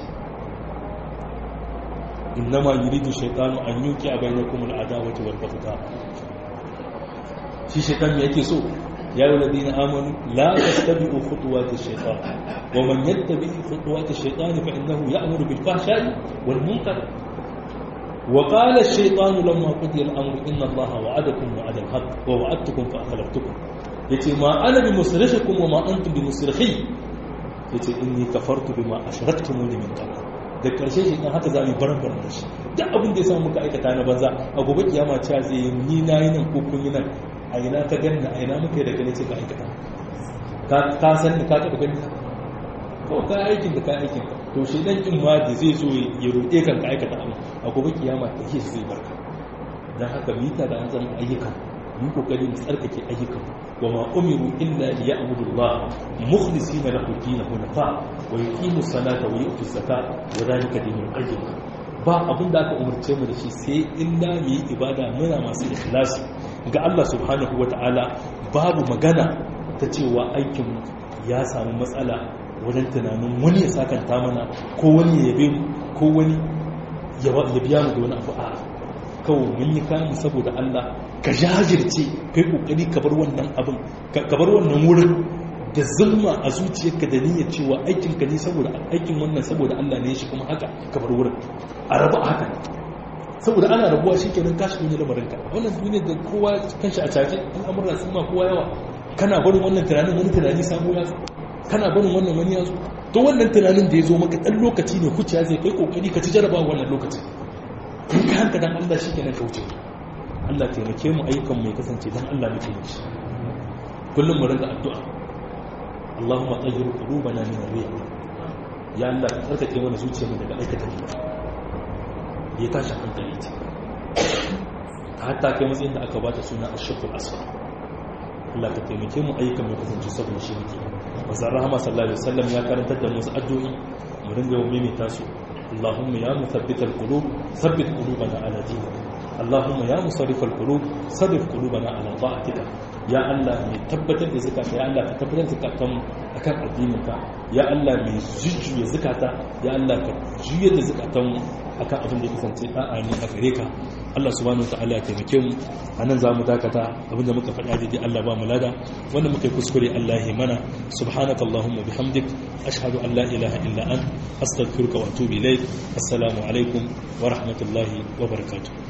innama yuridu shaytanu an yuki a bainakum al-adawati wal baghdha shi shaytan me yake so يا أيها الذين آمنوا لا تتبعوا خطوات الشيطان ومن يتبع خطوات الشيطان فإنه يأمر بالفحشاء والمنكر وقال الشيطان لما قضي الأمر إن الله وعدكم وعد الحق ووعدتكم فأخلفتكم يتي ما أنا بمصرخكم وما أنتم بمصرخي يتي إني كفرت بما أشركتموني من قبل da karshe shi haka za mu baran baran da shi duk abin da ya samu muka aikata na banza a gobe kiyama cewa zai ni na yi nan ko kun yi nan a ina ka ganna a ina muka yi da gani ce ka aikata ka san da ka taɓa gani ko ka aikin da ka aikin to shi dan kin ma da zai zo ya roƙe kan ka aikata abu a gobe kiyama da shi zai barka dan haka mu ta da an zama ayyuka mu kokari mu tsarkake ayyukan wa ma umiru illa li ya'budu Allah mukhlisina lahu dinahu hunafa wa yuqimu salata wa yu'tu zakata wa dhalika dinul qayyim ba abin da aka umarce mu da shi sai illa mu yi ibada muna masu ikhlasi ga Allah subhanahu wa ta'ala babu magana ta cewa aikin ya samu matsala wajen tunanin wani ya sakanta mana ko wani ya yabe mu ko wani ya biya mu da wani abu a kawai mun yi kamun saboda Allah ka jajirce kai kokari ka bar wannan abin ka bar wannan wurin da zulma a zuciyarka da niyyar cewa aikin ka ne saboda aikin wannan saboda Allah ne shi kuma haka ka bar wurin a rabu haka saboda ana rabuwa shikenan ka shigo ne lamarin ka wannan duniya da kowa kanshi a caje al'amuran sun ma kowa yawa kana barin wannan tunanin wani tunani sabo ya zo kana barin wannan wani ya zo to wannan tunanin da ya zo maka dan lokaci ne kuciya zai kai kokari ka ci jarabawa wannan lokaci in ka hanka dan Allah shikenan ka wuce Allah taimake mu ayyukan mai kasance dan Allah muke yi kullum mu rinka addu'a Allahumma tayyir qulubana min ar-rih ya Allah ka tsarkake mana zuciyarmu daga aikata ne ya tashi hankali ce hatta kai matsayin da aka bata suna ash-shaqul asfar Allah ka taimake mu ayyukan mai kasance saboda shi muke manzon rahama sallallahu alaihi wasallam ya karantar da mu wasu addu'o'i mu ringa yawan maimaita su Allahumma ya muthabbital qulub thabbit qulubana ala dinik Allahumma ya musarrifal qulub sarrif qulubana ala ta'atika ya Allah mai tabbatar da zakata ya Allah ka tabbatar da zakatan akan addininka ya Allah mai jujjuya zakata ya Allah ka juyar da zakatan akan abin da ya kasance da'a ne a gare ka Allah subhanahu wataala ya taimake mu anan za mu dakata abin da muka faɗa daidai Allah ba mu lada wanda muka yi kuskure Allah ya mana subhanaka allahumma bihamdik ashhadu an la ilaha illa ant astaghfiruka wa atubu ilaik assalamu alaikum wa rahmatullahi wa barakatuh